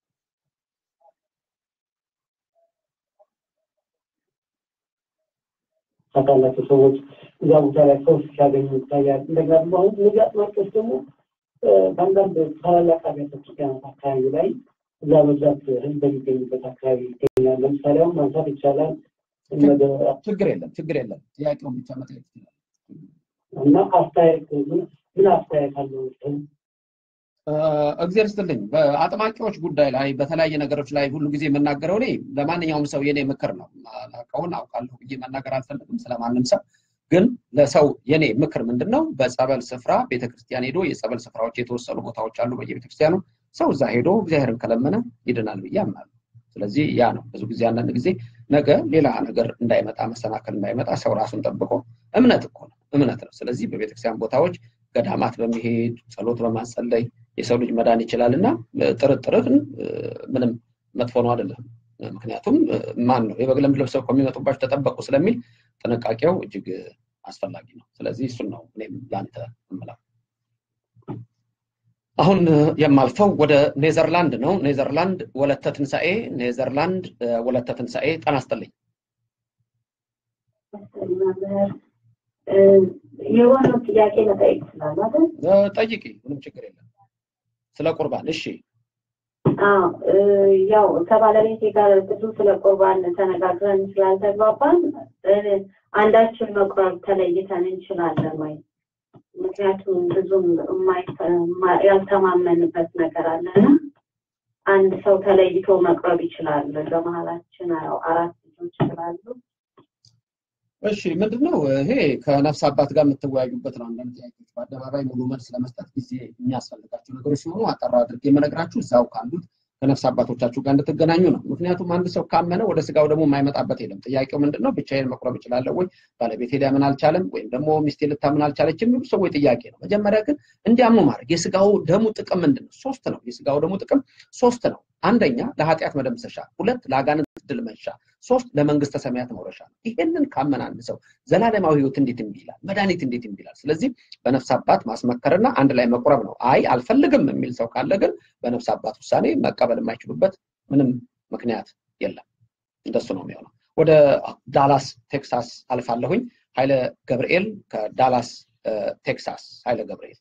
ታውቃላቸው ሰዎች እዛ ቦታ ላይ ሰው ሲያገኙ ይታያል። እንደገና ደግሞ አሁን እነዚህ አጥማቂዎች ደግሞ በአንዳንድ ታላላቅ አብያተ ክርስቲያናት አካባቢ ላይ እዛ በብዛት ህዝብ በሚገኝበት አካባቢ ይገኛል። ለምሳሌ አሁን ማንሳት ይቻላል ችግር የለም ችግር የለም። ጥያቄውን ብቻ መጠየቅ ይችላል። እና አስተያየት ምን አስተያየት አለው? እግዚአብሔር ይስጥልኝ። በአጥማቂዎች ጉዳይ ላይ በተለያየ ነገሮች ላይ ሁሉ ጊዜ የምናገረው እኔ ለማንኛውም ሰው የኔ ምክር ነው። አውቀውን አውቃለሁ ብዬ መናገር አልፈልግም ስለማንም ሰው። ግን ለሰው የኔ ምክር ምንድን ነው? በጸበል ስፍራ ቤተክርስቲያን ሄዶ የጸበል ስፍራዎች የተወሰኑ ቦታዎች አሉ በየቤተክርስቲያኑ ሰው እዛ ሄዶ እግዚአብሔርን ከለመነ ይድናል ብዬ አምናለሁ። ስለዚህ ያ ነው ብዙ ጊዜ አንዳንድ ጊዜ ነገ ሌላ ነገር እንዳይመጣ መሰናከል እንዳይመጣ ሰው ራሱን ጠብቆ እምነት እኮ ነው እምነት ነው። ስለዚህ በቤተክርስቲያን ቦታዎች ገዳማት በመሄድ ጸሎት በማጸለይ የሰው ልጅ መዳን ይችላል እና ጥርጥርህን ምንም መጥፎ ነው አይደለም። ምክንያቱም ማን ነው የበግ ለምድ ለብሰው ከሚመጡባቸው ተጠበቁ ስለሚል ጥንቃቄው እጅግ አስፈላጊ ነው። ስለዚህ እሱን ነው እኔም ለአንተ እምለው። አሁን የማልፈው ወደ ኔዘርላንድ ነው። ኔዘርላንድ ወለተ ትንሣኤ፣ ኔዘርላንድ ወለተ ትንሣኤ ጤና ይስጥልኝ። የሆነው ጥያቄ መጠየቅ ይችላል አይደል? ጠይቂ፣ ምንም ችግር የለም። ስለ ቁርባን እሺ። አዎ ያው ከባለቤቴ ጋር ብዙ ስለ ቁርባን ተነጋግረን ስላልተግባባን አንዳችን መቁረብ ተለይተን እንችላለን ወይ? ምክንያቱም ብዙም ያልተማመንበት ነገር አለና አንድ ሰው ተለይቶ መቅረብ ይችላል። በመሀላችን ያው አራት ልጆች ስላሉ እሺ ምንድነው ይሄ ከነፍስ አባት ጋር የምትወያዩበት ነው። አንዳንድ ጥያቄዎች በአደባባይ ሙሉ መልስ ለመስጠት ጊዜ የሚያስፈልጋቸው ነገሮች ሲሆኑ አጠራ አድርጌ የምነግራችሁ እዛው ካሉት ከነፍስ አባቶቻችሁ ጋር እንድትገናኙ ነው። ምክንያቱም አንድ ሰው ካመነ ወደ ስጋው ደግሞ የማይመጣበት የለም። ጥያቄው ምንድነው? ብቻዬን መቁረብ እችላለሁ ወይ? ባለቤቴ ሊያምን አልቻለም፣ ወይም ደግሞ ሚስቴ ልታምን አልቻለች የሚሉ ሰዎች ጥያቄ ነው። መጀመሪያ ግን እንዲያምኑ ማድረግ የስጋው ደሙ ጥቅም ምንድን ነው? ሶስት ነው። የስጋው ደሙ ጥቅም ሶስት ነው። አንደኛ ለኃጢአት መደምሰሻ፣ ሁለት ለአጋንንት ድል መንሻ፣ ሶስት ለመንግስተ ሰማያት መውረሻ ነው። ይሄንን ካመን አንድ ሰው ዘላለማዊ ህይወት እንዴት እምቢ ይላል? መድኃኒት እንዴት እምቢ ይላል? ስለዚህ በነፍስ አባት ማስመከርና አንድ ላይ መቁረብ ነው። አይ አልፈልግም የሚል ሰው ካለ ግን በነፍስ አባት ውሳኔ መቀበል የማይችሉበት ምንም ምክንያት የለም። እንደሱ ነው የሚሆነው። ወደ ዳላስ ቴክሳስ አልፋለሁኝ። ኃይለ ገብርኤል ከዳላስ ቴክሳስ። ኃይለ ገብርኤል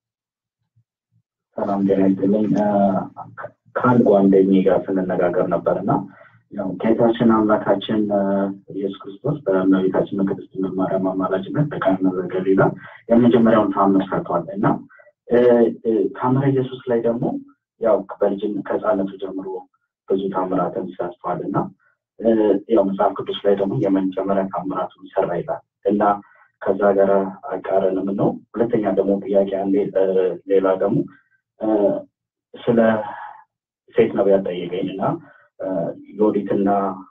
ሰላም ጤና ይስጥልኝ። ከአንድ ጓደኛዬ ጋር ስንነጋገር ነበር እና ያው ጌታችን አምላካችን ኢየሱስ ክርስቶስ በእመቤታችን በቅድስት ድንግል ማርያም አማላጅነት በቃና ዘገሊላ የመጀመሪያውን ታምር ሰርቷል እና ታምረ ኢየሱስ ላይ ደግሞ ያው በልጅን ከህፃነቱ ጀምሮ ብዙ ታምራትን ሰርቷል እና ያው መጽሐፍ ቅዱስ ላይ ደግሞ የመጀመሪያ ታምራቱን ይሰራ ይላል እና ከዛ ጋር አቃረንም ነው። ሁለተኛ ደግሞ ጥያቄ አንዴ ሌላ ደግሞ ስለ ሴት ነቢያት ጠየቀኝ እና ዮዲትና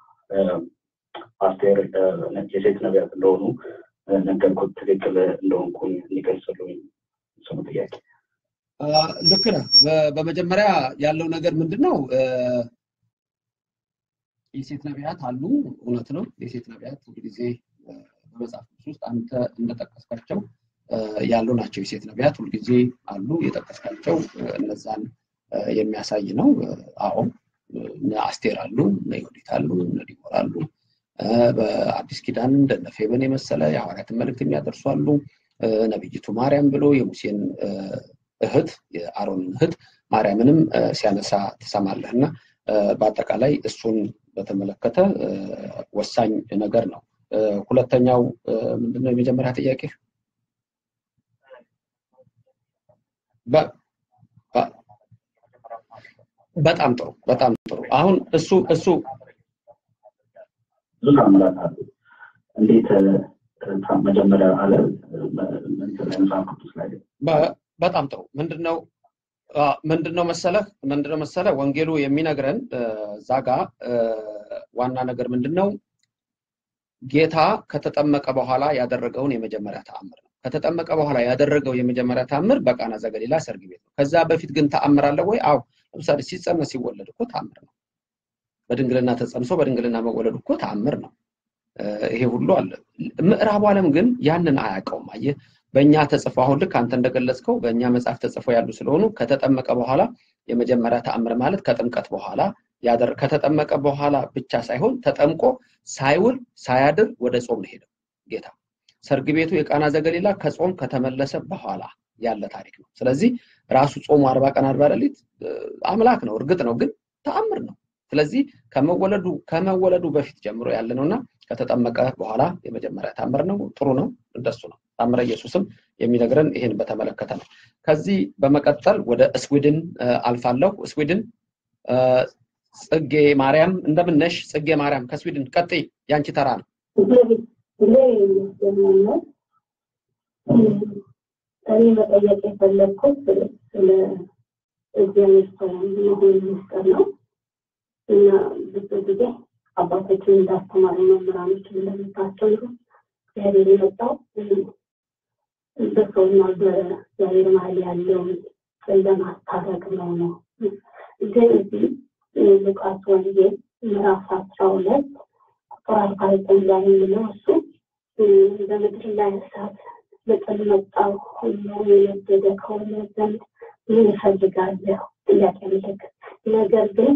አስቴር የሴት ነቢያት እንደሆኑ ነገርኩት። ትክክል እንደሆንኩኝ እንዲገልጽልኝ ስሙ ጥያቄ። ልክ ነህ። በመጀመሪያ ያለው ነገር ምንድን ነው? የሴት ነቢያት አሉ። እውነት ነው። የሴት ነቢያት ሁልጊዜ በመጽሐፍ ቅዱስ ውስጥ አንተ እንደጠቀስካቸው ያሉ ናቸው። የሴት ነቢያት ሁልጊዜ አሉ። የጠቀስካቸው እነዛን የሚያሳይ ነው። አዎ እነ አስቴር አሉ፣ እነ ዮዲት አሉ፣ እነ ዲቦራ አሉ። በአዲስ ኪዳን እንደነ ፌበን የመሰለ የሐዋርያትን መልእክት የሚያደርሱ አሉ። ነቢይቱ ማርያም ብሎ የሙሴን እህት የአሮንን እህት ማርያምንም ሲያነሳ ትሰማለህ እና በአጠቃላይ እሱን በተመለከተ ወሳኝ ነገር ነው። ሁለተኛው ምንድነው? የመጀመሪያ ጥያቄ በጣም ጥሩ በጣም ጥሩ። አሁን እሱ እሱ ብዙ ታምራት አሉ። እንዴት መጀመሪያ አለ መጽሐፍ ቅዱስ ላይ በጣም ጥሩ ምንድነው ምንድነው መሰለህ ምንድነው መሰለህ ወንጌሉ የሚነግረን እዛ ጋ ዋና ነገር ምንድነው ጌታ ከተጠመቀ በኋላ ያደረገውን የመጀመሪያ ተአምር ነው። ከተጠመቀ በኋላ ያደረገው የመጀመሪያ ተአምር በቃና ዘገሊላ ሰርግ ቤት ነው። ከዛ በፊት ግን ተአምር አለ ወይ? አዎ። ለምሳሌ ሲጸነስ ሲወለድ እኮ ተአምር ነው። በድንግልና ተጸንሶ በድንግልና መወለዱ እኮ ተአምር ነው። ይሄ ሁሉ አለ። ምዕራቡ ዓለም ግን ያንን አያውቀውም። አየህ፣ በእኛ ተጽፎ አሁን ልክ አንተ እንደገለጽከው በእኛ መጽሐፍ ተጽፎ ያሉ ስለሆኑ ከተጠመቀ በኋላ የመጀመሪያ ተአምር ማለት ከጥምቀት በኋላ ያደር ከተጠመቀ በኋላ ብቻ ሳይሆን ተጠምቆ ሳይውል ሳያድር ወደ ጾም ነው ሄደው ጌታ። ሰርግ ቤቱ የቃና ዘገሊላ ከጾም ከተመለሰ በኋላ ያለ ታሪክ ነው። ስለዚህ ራሱ ጾሙ አርባ ቀን አርባ ሌሊት አምላክ ነው፣ እርግጥ ነው፣ ግን ተአምር ነው። ስለዚህ ከመወለዱ ከመወለዱ በፊት ጀምሮ ያለ ነውና ከተጠመቀ በኋላ የመጀመሪያ ታምር ነው። ጥሩ ነው፣ እንደሱ ነው። ታምረ ኢየሱስም የሚነግረን ይህን በተመለከተ ነው። ከዚህ በመቀጠል ወደ ስዊድን አልፋለሁ። ስዊድን ጽጌ ማርያም እንደምን ነሽ? ጽጌ ማርያም ከስዊድን ቀጥይ፣ ያንቺ ተራ ነው። እኔ መጠየቅ የፈለግኩት ስለ እግዚአብሔር ሰላም መሆን ምስጢር ነው እና ብዙ ጊዜ አባቶችን እንዳስተማሩ መምህራኖች እንደምታስተምሩ እግዚአብሔር የመጣው በሰውና በእግዚአብሔር መሀል ያለውን ለማስታረቅ ነው ነው ግን እዚህ ሉቃስ ወንጌል ምዕራፍ አስራ ሁለት ቁጥር አርባ ዘጠኝ ላይ የሚለው እሱ በምድር ላይ እሳት በጥል መጣው ሁሉ የነደደ ከሆነ ዘንድ ምን እፈልጋለሁ? ጥያቄ ምልክት። ነገር ግን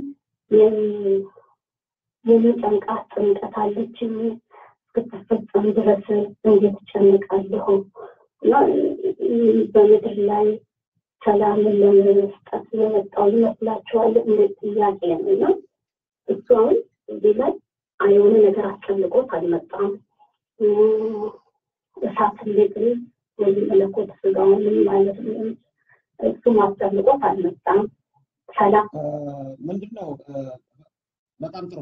የሚጨንቃት ጥምቀት አለችኝ እስክትፈጸም ድረስ እንዴት እጨንቃለሁ? እና በምድር ላይ ሰላምን ለመስጠት የመጣው ይመስላችኋል? እንዴት ጥያቄ ነው እና እሱ አሁን እዚህ ላይ የሆነ ነገር አስጨንቆት አልመጣም። እሳት ሊጥል ወይም መለኮት ስጋውን ማለት ነው። እሱም አስጨንቆት አልመጣም። ሰላም ምንድን ነው? በጣም ጥሩ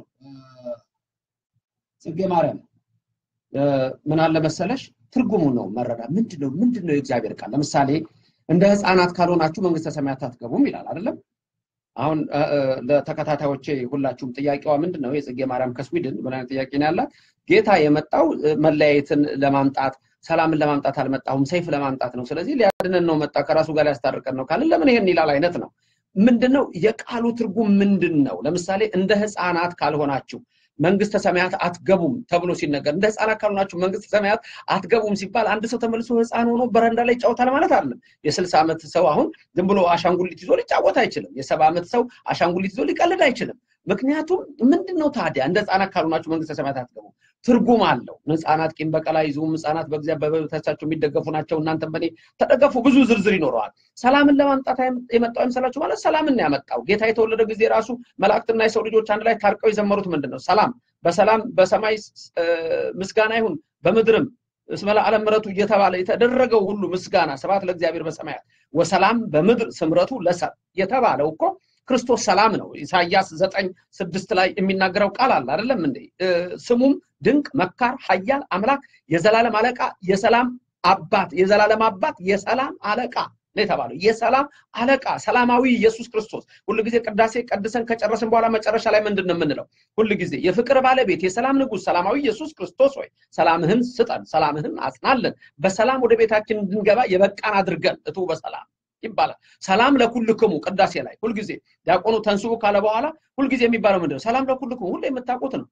ጽጌ ማርያም ምን አለ መሰለሽ ትርጉሙ ነው መረዳት። ምንድን ነው ምንድን ነው የእግዚአብሔር ቃል? ለምሳሌ እንደ ህፃናት ካልሆናችሁ መንግስተ ሰማያት አትገቡም ይላል አይደለም? አሁን ለተከታታዮቼ ሁላችሁም ጥያቄዋ ምንድን ነው? የጽጌ ማርያም ከስዊድን ምን አይነት ጥያቄ ነው ያላት? ጌታ የመጣው መለያየትን ለማምጣት ሰላምን ለማምጣት አልመጣሁም፣ ሰይፍ ለማምጣት ነው። ስለዚህ ሊያድነን ነው መጣ፣ ከራሱ ጋር ሊያስታርቀን ነው ካልን ለምን ይሄን ይላል አይነት ነው። ምንድን ነው የቃሉ ትርጉም ምንድን ነው? ለምሳሌ እንደ ህፃናት ካልሆናችሁ መንግስተ ሰማያት አትገቡም ተብሎ ሲነገር እንደ ህፃናት ካልሆናችሁ መንግስተ ሰማያት አትገቡም ሲባል አንድ ሰው ተመልሶ ህፃን ሆኖ በረንዳ ላይ ይጫወታል ማለት አይደለም። የስልሳ ዓመት ሰው አሁን ዝም ብሎ አሻንጉሊት ይዞ ሊጫወት አይችልም። የሰባ ዓመት ሰው አሻንጉሊት ይዞ ሊቀልድ አይችልም። ምክንያቱም ምንድን ነው ታዲያ እንደ ህፃናት ካልሆናችሁ መንግስተ ሰማያት አትገቡም ትርጉም አለው። ህፃናት ቂም በቀል አይዙም፣ ህፃናት በእግዚአብሔር በበታቻቸው የሚደገፉ ናቸው፣ እናንተም በእኔ ተደገፉ። ብዙ ዝርዝር ይኖረዋል። ሰላምን ለማምጣት የመጣው አይመስላችሁ ማለት ሰላምን ያመጣው ጌታ የተወለደ ጊዜ ራሱ መላእክትና የሰው ልጆች አንድ ላይ ታርቀው የዘመሩት ምንድን ነው? ሰላም በሰላም በሰማይ ምስጋና ይሁን በምድርም እስመ ለዓለም ምሕረቱ እየተባለ የተደረገው ሁሉ ምስጋና ስብሐት ለእግዚአብሔር በሰማያት ወሰላም በምድር ስምረቱ ለሰብ የተባለው እኮ ክርስቶስ ሰላም ነው። ኢሳያስ ዘጠኝ ስድስት ላይ የሚናገረው ቃል አለ አይደለም እንዴ? ስሙም ድንቅ መካር፣ ኃያል አምላክ፣ የዘላለም አለቃ፣ የሰላም አባት፣ የዘላለም አባት፣ የሰላም አለቃ ነው የተባለው። የሰላም አለቃ ሰላማዊ ኢየሱስ ክርስቶስ። ሁልጊዜ ቅዳሴ ቀድሰን ከጨረስን በኋላ መጨረሻ ላይ ምንድን ነው የምንለው? ሁልጊዜ የፍቅር ባለቤት የሰላም ንጉሥ ሰላማዊ ኢየሱስ ክርስቶስ ሆይ ሰላምህን ስጠን፣ ሰላምህን አጽናለን፣ በሰላም ወደ ቤታችን እንድንገባ የበቃን አድርገን እቱ በሰላም ይባላል። ሰላም ለኩልክሙ ቅዳሴ ላይ ሁልጊዜ ዲያቆኑ ተንስኡ ካለ በኋላ ሁልጊዜ የሚባለው ምንድን ነው? ሰላም ለኩልክሙ ሁሌ የምታውቁት ነው።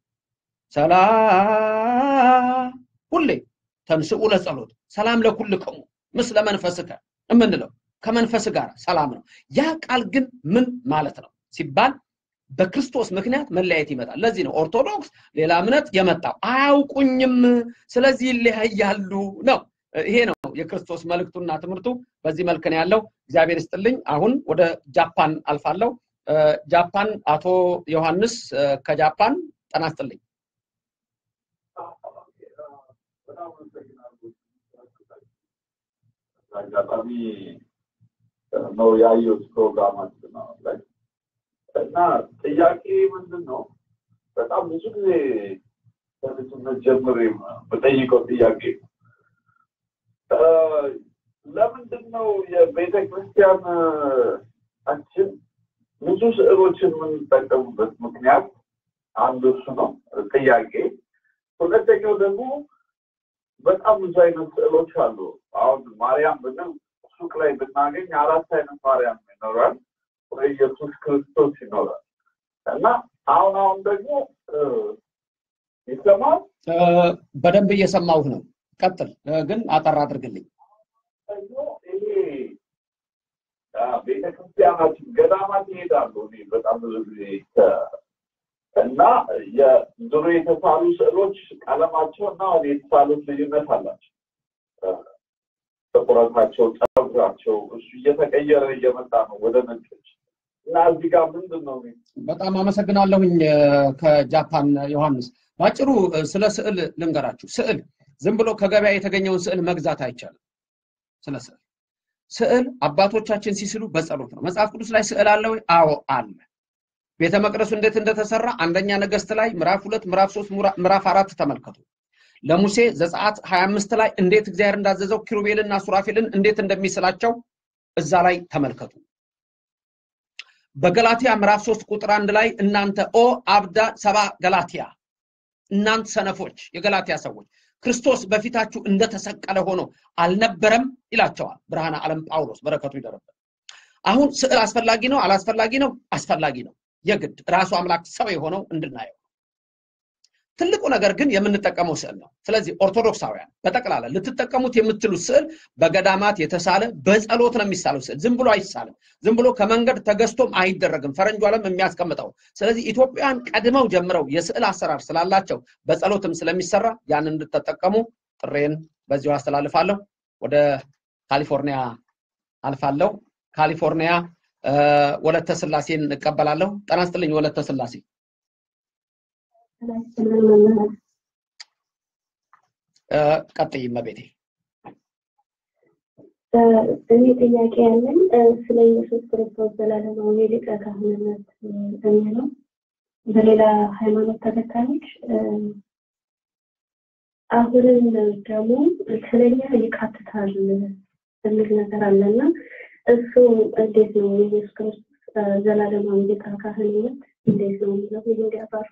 ሰላም ሁሌ ተንስኡ ለጸሎት ሰላም ለኩልክሙ ምስለ መንፈስከ የምንለው ከመንፈስ ጋር ሰላም ነው። ያ ቃል ግን ምን ማለት ነው ሲባል በክርስቶስ ምክንያት መለያየት ይመጣል። ለዚህ ነው ኦርቶዶክስ ሌላ እምነት የመጣው አያውቁኝም፣ ስለዚህ ይለያያሉ ነው። ይሄ ነው የክርስቶስ መልእክቱና ትምህርቱ። በዚህ መልክ ነው ያለው። እግዚአብሔር ይስጥልኝ። አሁን ወደ ጃፓን አልፋለሁ። ጃፓን አቶ ዮሐንስ ከጃፓን ጤና ይስጥልኝ። አጋጣሚ ነው ያየሁት ፕሮግራማችን ነው ላይ እና ጥያቄ ምንድን ነው በጣም ብዙ ጊዜ ከልጅነት ጀምሬ በጠይቀው ጥያቄ ለምንድን ነው የቤተ ክርስቲያናችን ብዙ ስዕሎችን የምንጠቀሙበት ምክንያት አንዱ እሱ ነው ጥያቄ። ሁለተኛው ደግሞ በጣም ብዙ አይነት ስዕሎች አሉ። አሁን ማርያም ብንል ሱቅ ላይ ብናገኝ አራት አይነት ማርያም ይኖራል ወይ ኢየሱስ ክርስቶስ ይኖራል እና አሁን አሁን ደግሞ ይሰማል በደንብ እየሰማሁህ ነው። ቀጥል፣ ግን አጠር አድርግልኝ። ደግሞ ይሄ ቤተክርስቲያናት ገዳማት ይሄዳሉ። እኔ በጣም ብዙ ጊዜ እና የድሮ የተሳሉ ስዕሎች ቀለማቸው እና አሁን የተሳሉት ልዩነት አላቸው። ጥቁረታቸው፣ ጸጉራቸው እሱ እየተቀየረ እየመጣ ነው ወደ ነጮች እና እዚህ ጋር ምንድን ነው በጣም አመሰግናለሁኝ ከጃፓን ዮሐንስ። ባጭሩ ስለ ስዕል ልንገራችሁ። ስዕል ዝም ብሎ ከገበያ የተገኘውን ስዕል መግዛት አይቻልም። ስለ ስዕል ስዕል አባቶቻችን ሲስሉ በጸሎት ነው። መጽሐፍ ቅዱስ ላይ ስዕል አለ ወይ? አዎ አለ። ቤተ መቅደሱ እንዴት እንደተሰራ አንደኛ ነገስት ላይ ምዕራፍ ሁለት ምዕራፍ ሶስት ምዕራፍ አራት ተመልከቱ። ለሙሴ ዘጸአት 25 ላይ እንዴት እግዚአብሔር እንዳዘዘው ኪሩቤልና ሱራፌልን እንዴት እንደሚስላቸው እዛ ላይ ተመልከቱ። በገላትያ ምዕራፍ ሶስት ቁጥር አንድ ላይ እናንተ ኦ አብዳ ሰባ ገላትያ እናንተ ሰነፎች የገላትያ ሰዎች ክርስቶስ በፊታችሁ እንደተሰቀለ ሆኖ አልነበረም ይላቸዋል ብርሃነ ዓለም ጳውሎስ በረከቱ ይደረበት። አሁን ስዕል አስፈላጊ ነው አላስፈላጊ ነው? አስፈላጊ ነው። የግድ ራሱ አምላክ ሰው የሆነው እንድናየው ትልቁ ነገር ግን የምንጠቀመው ስዕል ነው። ስለዚህ ኦርቶዶክሳውያን በጠቅላላ ልትጠቀሙት የምትሉት ስዕል በገዳማት የተሳለ በጸሎት ነው የሚሳለው ስዕል ዝም ብሎ አይሳልም። ዝም ብሎ ከመንገድ ተገዝቶም አይደረግም። ፈረንጁ ዓለም የሚያስቀምጠው። ስለዚህ ኢትዮጵያውያን ቀድመው ጀምረው የስዕል አሰራር ስላላቸው በጸሎትም ስለሚሰራ ያን እንድትጠቀሙ ጥሬን በዚሁ አስተላልፋለሁ። ወደ ካሊፎርኒያ አልፋለሁ። ካሊፎርኒያ ወለተ ስላሴን እቀበላለሁ። ጤና ይስጥልኝ ወለተ ስላሴ። ቀጥይ እመቤቴ። እኔ ጥያቄ ያለኝ ስለ ኢየሱስ ክርስቶስ ዘላለማዊ ሊቀ ካህንነት የሚለው በሌላ ሃይማኖት ተከታዮች አሁንም ደግሞ ስለኛ ይካትታል የሚል ነገር አለና እሱ እንዴት ነው የኢየሱስ ክርስቶስ ዘላለማዊ ሊቀ ካህንነት እንዴት ነው የሚለው ይህ እንዲያባሩ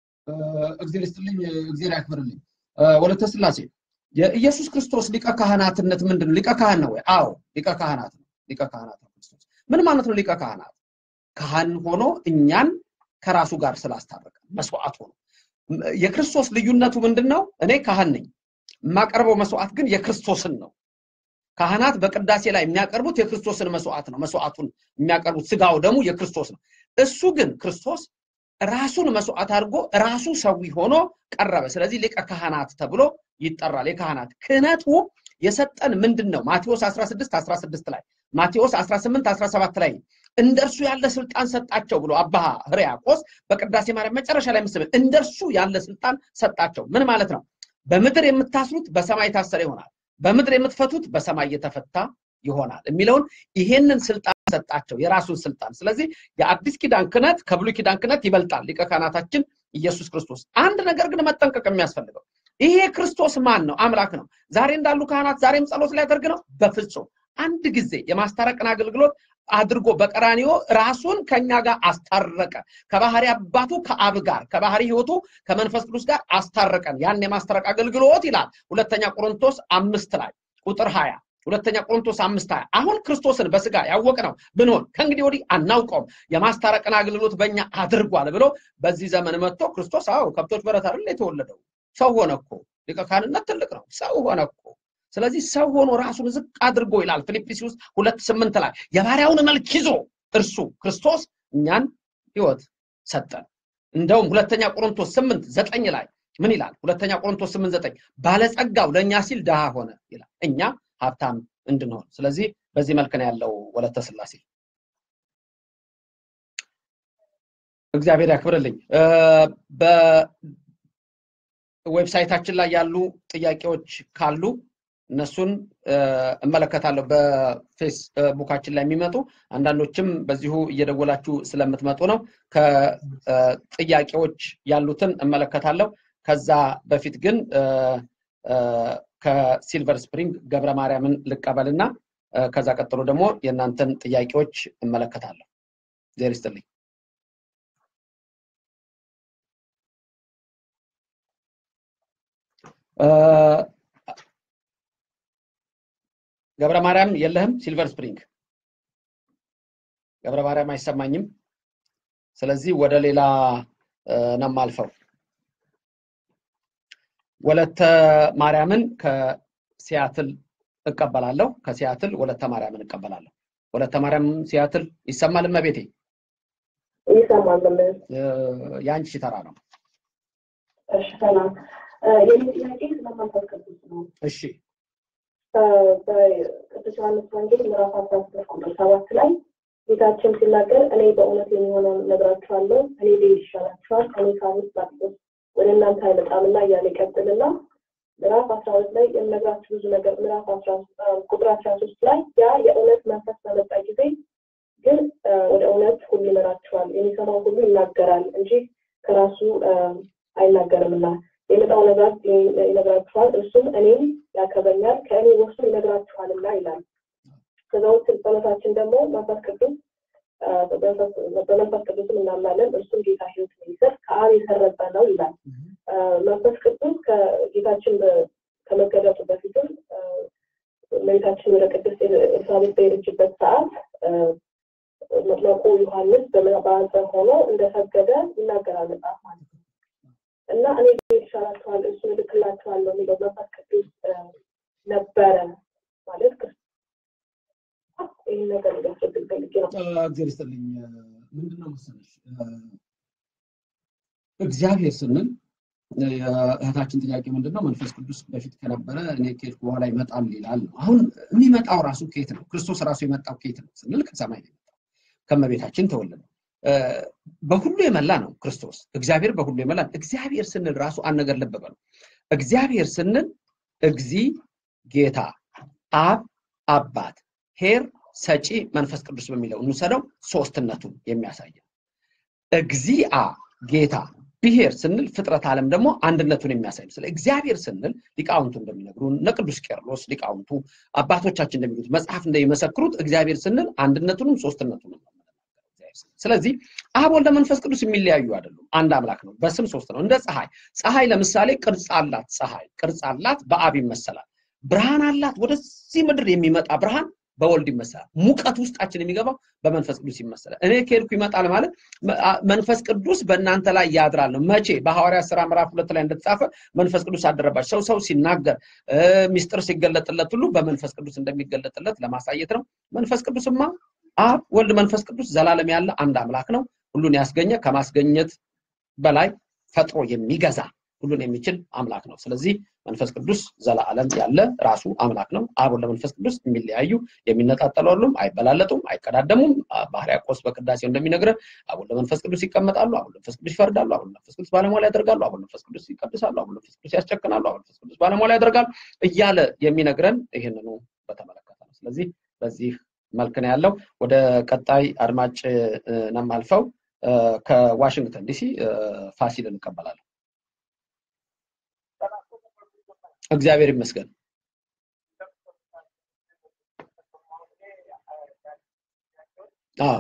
እግዚአብሔር ይስጥልኝ፣ እግዚአብሔር ያክብርልኝ። ወለተ ስላሴ የኢየሱስ ክርስቶስ ሊቀ ካህናትነት ምንድን ነው? ሊቀ ካህን ነው ወይ? አዎ ሊቀ ካህናት ነው። ሊቀ ካህናት ነው ክርስቶስ። ምን ማለት ነው ሊቀ ካህናት? ካህን ሆኖ እኛን ከራሱ ጋር ስላስታረቀ መስዋዕት ሆኖ የክርስቶስ ልዩነቱ ምንድን ነው? እኔ ካህን ነኝ። የማቀርበው መስዋዕት ግን የክርስቶስን ነው። ካህናት በቅዳሴ ላይ የሚያቀርቡት የክርስቶስን መስዋዕት ነው። መስዋዕቱን የሚያቀርቡት ስጋው ደግሞ የክርስቶስ ነው። እሱ ግን ክርስቶስ ራሱን መስዋዕት አድርጎ ራሱ ሰዊ ሆኖ ቀረበ። ስለዚህ ሊቀ ካህናት ተብሎ ይጠራል። የካህናት ክህነቱ የሰጠን ምንድን ነው? ማቴዎስ 16 16 ላይ ማቴዎስ 18 17 ላይ እንደርሱ ያለ ስልጣን ሰጣቸው ብሎ አባ ሕርያቆስ በቅዳሴ ማርያም መጨረሻ ላይ ምስል እንደርሱ ያለ ስልጣን ሰጣቸው። ምን ማለት ነው? በምድር የምታስሩት በሰማይ ታሰረ ይሆናል፣ በምድር የምትፈቱት በሰማይ የተፈታ ይሆናል የሚለውን ይሄንን ስልጣን ሰጣቸው፣ የራሱን ስልጣን። ስለዚህ የአዲስ ኪዳን ክህነት ከብሉይ ኪዳን ክህነት ይበልጣል። ሊቀ ካህናታችን ኢየሱስ ክርስቶስ። አንድ ነገር ግን መጠንቀቅ የሚያስፈልገው ይሄ ክርስቶስ ማን ነው? አምላክ ነው። ዛሬ እንዳሉ ካህናት ዛሬም ጸሎት ሊያደርግ ነው? በፍጹም። አንድ ጊዜ የማስታረቅን አገልግሎት አድርጎ በቀራኒዮ ራሱን ከኛ ጋር አስታረቀ። ከባህሪ አባቱ ከአብ ጋር ከባህሪ ሕይወቱ ከመንፈስ ቅዱስ ጋር አስታረቀን። ያን የማስታረቅ አገልግሎት ይላል ሁለተኛ ቆሮንቶስ አምስት ላይ ቁጥር ሀያ ሁለተኛ ቆሮንቶስ አምስት ሀያ አሁን ክርስቶስን በስጋ ያወቅነው ብንሆን ከእንግዲህ ወዲህ አናውቀውም የማስታረቅን አገልግሎት በእኛ አድርጓል ብሎ በዚህ ዘመን መጥቶ ክርስቶስ አዎ ከብቶች በረት አይደል የተወለደው ሰው ሆነ እኮ ሊቀ ካህንነት ትልቅ ነው ሰው ሆነ እኮ ስለዚህ ሰው ሆኖ ራሱን ዝቅ አድርጎ ይላል ፊልጵስዩስ ሁለት ስምንት ላይ የባሪያውን መልክ ይዞ እርሱ ክርስቶስ እኛን ህይወት ሰጠን እንደውም ሁለተኛ ቆሮንቶስ ስምንት ዘጠኝ ላይ ምን ይላል ሁለተኛ ቆሮንቶስ ስምንት ዘጠኝ ባለጸጋው ለእኛ ሲል ድሃ ሆነ ይላል እኛ ሀብታም እንድንሆን ስለዚህ በዚህ መልክ ነው ያለው ወለተ ስላሴ እግዚአብሔር ያክብርልኝ በዌብሳይታችን ላይ ያሉ ጥያቄዎች ካሉ እነሱን እመለከታለሁ በፌስቡካችን ላይ የሚመጡ አንዳንዶችም በዚሁ እየደወላችሁ ስለምትመጡ ነው ከጥያቄዎች ያሉትን እመለከታለሁ ከዛ በፊት ግን ከሲልቨር ስፕሪንግ ገብረ ማርያምን ልቀበልና ከዛ ቀጥሎ ደግሞ የእናንተን ጥያቄዎች እመለከታለሁ ዜር ይስጥልኝ ገብረ ማርያም የለህም? ሲልቨር ስፕሪንግ ገብረ ማርያም አይሰማኝም። ስለዚህ ወደ ሌላ ነው የማልፈው። ወለተ ማርያምን ከሲያትል እቀበላለሁ። ከሲያትል ወለተ ማርያምን እቀበላለሁ። ወለተ ማርያም ሲያትል ይሰማል? እመቤቴ ይሰማል። የአንቺ ተራ ነው። እሺ ሰላም። የኔ ጥያቄ ስለ መንፈስ ቅዱስ ነው። እሺ በቅዱስ ዮሐንስ ወንጌል ምዕራፍ አስራ ስድስት ቁጥር ሰባት ላይ ጌታችን ሲናገር እኔ በእውነት የሚሆነውን እነግራችኋለሁ፣ እኔ ብሄድ ይሻላችኋል፣ እኔ ሳልሄድ ላጥቆስ ወደ እናንተ አይመጣምና እያለ ይቀጥልና ምዕራፍ አስራ ሁለት ላይ የምነግራችሁ ብዙ ነገር ምዕራፍ አስራ ቁጥር አስራ ሶስት ላይ ያ የእውነት መንፈስ በመጣ ጊዜ ግን ወደ እውነት ሁሉ ይመራችኋል፣ የሚሰማው ሁሉ ይናገራል እንጂ ከራሱ አይናገርምና የመጣው ነገር ይነግራችኋል፣ እርሱም እኔም ያከበኛል፣ ከእኔ ወስዶ ይነግራችኋልና ይላል። ከዛ ውስጥ ጸሎታችን ደግሞ መንፈስ ቅዱስ በመንፈስ ቅዱስም እናምናለን፣ እርሱም ጌታ ሕይወት የሚሰጥ ከአብ የሰረጸ ነው ይላል። መንፈስ ቅዱስ ከጌታችን ከመገለጡ በፊትም እመቤታችን ወደ ቅድስት ኤልሳቤጥ በሄደችበት ሰዓት መጥምቁ ዮሐንስ በማኅፀን ሆኖ እንደሰገደ ይናገራል መጽሐፍ ማለት ነው። እና እኔ ብሄድ ይሻላችኋል እሱን እልክላችኋለሁ የሚለው መንፈስ ቅዱስ ነበረ ማለት ይህን ነገር ሊያስረግጥ ፈልጌ ነው። እግዚአብሔር ይስጥልኝ። ምንድን ነው መሰለሽ እግዚአብሔር ስንል እህታችን ጥያቄ ምንድን ነው? መንፈስ ቅዱስ በፊት ከነበረ እኔ ከሄድኩ በኋላ ይመጣል ይላል ነው። አሁን የሚመጣው ራሱ ከየት ነው? ክርስቶስ ራሱ የመጣው ከየት ነው ስንል ከሰማይ ነው የመጣው፣ ከመቤታችን ተወለደ። በሁሉ የመላ ነው ክርስቶስ። እግዚአብሔር በሁሉ የመላ እግዚአብሔር ስንል ራሱ አንድ ነገር ልብ በሉ። እግዚአብሔር ስንል እግዚ ጌታ፣ አብ አባት፣ ሄር ሰጪ፣ መንፈስ ቅዱስ በሚለው እንውሰደው ሶስትነቱን የሚያሳይ እግዚአ ጌታ ብሔር ስንል ፍጥረት ዓለም ደግሞ አንድነቱን የሚያሳይ ነው። ስለ እግዚአብሔር ስንል ሊቃውንቱ እንደሚነግሩን እነ ቅዱስ ቄርሎስ ሊቃውንቱ አባቶቻችን እንደሚሉት መጽሐፍ እንደሚመሰክሩት እግዚአብሔር ስንል አንድነቱንም ሶስትነቱንም ነው። ስለዚህ አብ ወልደ መንፈስ ቅዱስ የሚለያዩ አይደሉም። አንድ አምላክ ነው። በስም ሶስት ነው። እንደ ፀሐይ ፀሐይ ለምሳሌ ቅርጽ አላት። ፀሐይ ቅርጽ አላት፣ በአብ ይመሰላል። ብርሃን አላት። ወደዚህ ምድር የሚመጣ ብርሃን በወልድ ይመሰላል። ሙቀት ውስጣችን የሚገባው በመንፈስ ቅዱስ ይመሰላል። እኔ ከሄድኩ ይመጣል ማለት መንፈስ ቅዱስ በእናንተ ላይ ያድራል ነው። መቼ? በሐዋርያት ሥራ ምዕራፍ ሁለት ላይ እንደተጻፈ መንፈስ ቅዱስ አደረባቸው። ሰው ሰው ሲናገር ሚስጥር ሲገለጥለት ሁሉ በመንፈስ ቅዱስ እንደሚገለጥለት ለማሳየት ነው። መንፈስ ቅዱስማ አብ ወልድ መንፈስ ቅዱስ ዘላለም ያለ አንድ አምላክ ነው። ሁሉን ያስገኘ ከማስገኘት በላይ ፈጥሮ የሚገዛ ሁሉን የሚችል አምላክ ነው። ስለዚህ መንፈስ ቅዱስ ዘላለም ያለ ራሱ አምላክ ነው። አብ ወልድ መንፈስ ቅዱስ የሚለያዩ የሚነጣጠሉ አይደሉም፣ አይበላለጡም፣ አይቀዳደሙም። በሕርያቆስ በቅዳሴው እንደሚነግረን አብ ወልድ መንፈስ ቅዱስ ይቀመጣሉ፣ አብ ወልድ መንፈስ ቅዱስ ይፈርዳሉ፣ አብ ወልድ መንፈስ ቅዱስ ባለሟላ ያደርጋሉ፣ አብ ወልድ መንፈስ ቅዱስ ይቀድሳሉ፣ አብ ወልድ መንፈስ ቅዱስ ያስጨክናሉ፣ አብ ወልድ መንፈስ ቅዱስ ባለሟላ ያደርጋሉ እያለ የሚነግረን ይህንኑ በተመለከተ ነው። ስለዚህ በዚህ መልክ ነው ያለው። ወደ ቀጣይ አድማጭ ነው የማልፈው። ከዋሽንግተን ዲሲ ፋሲል እንቀበላለን። እግዚአብሔር ይመስገን። አዎ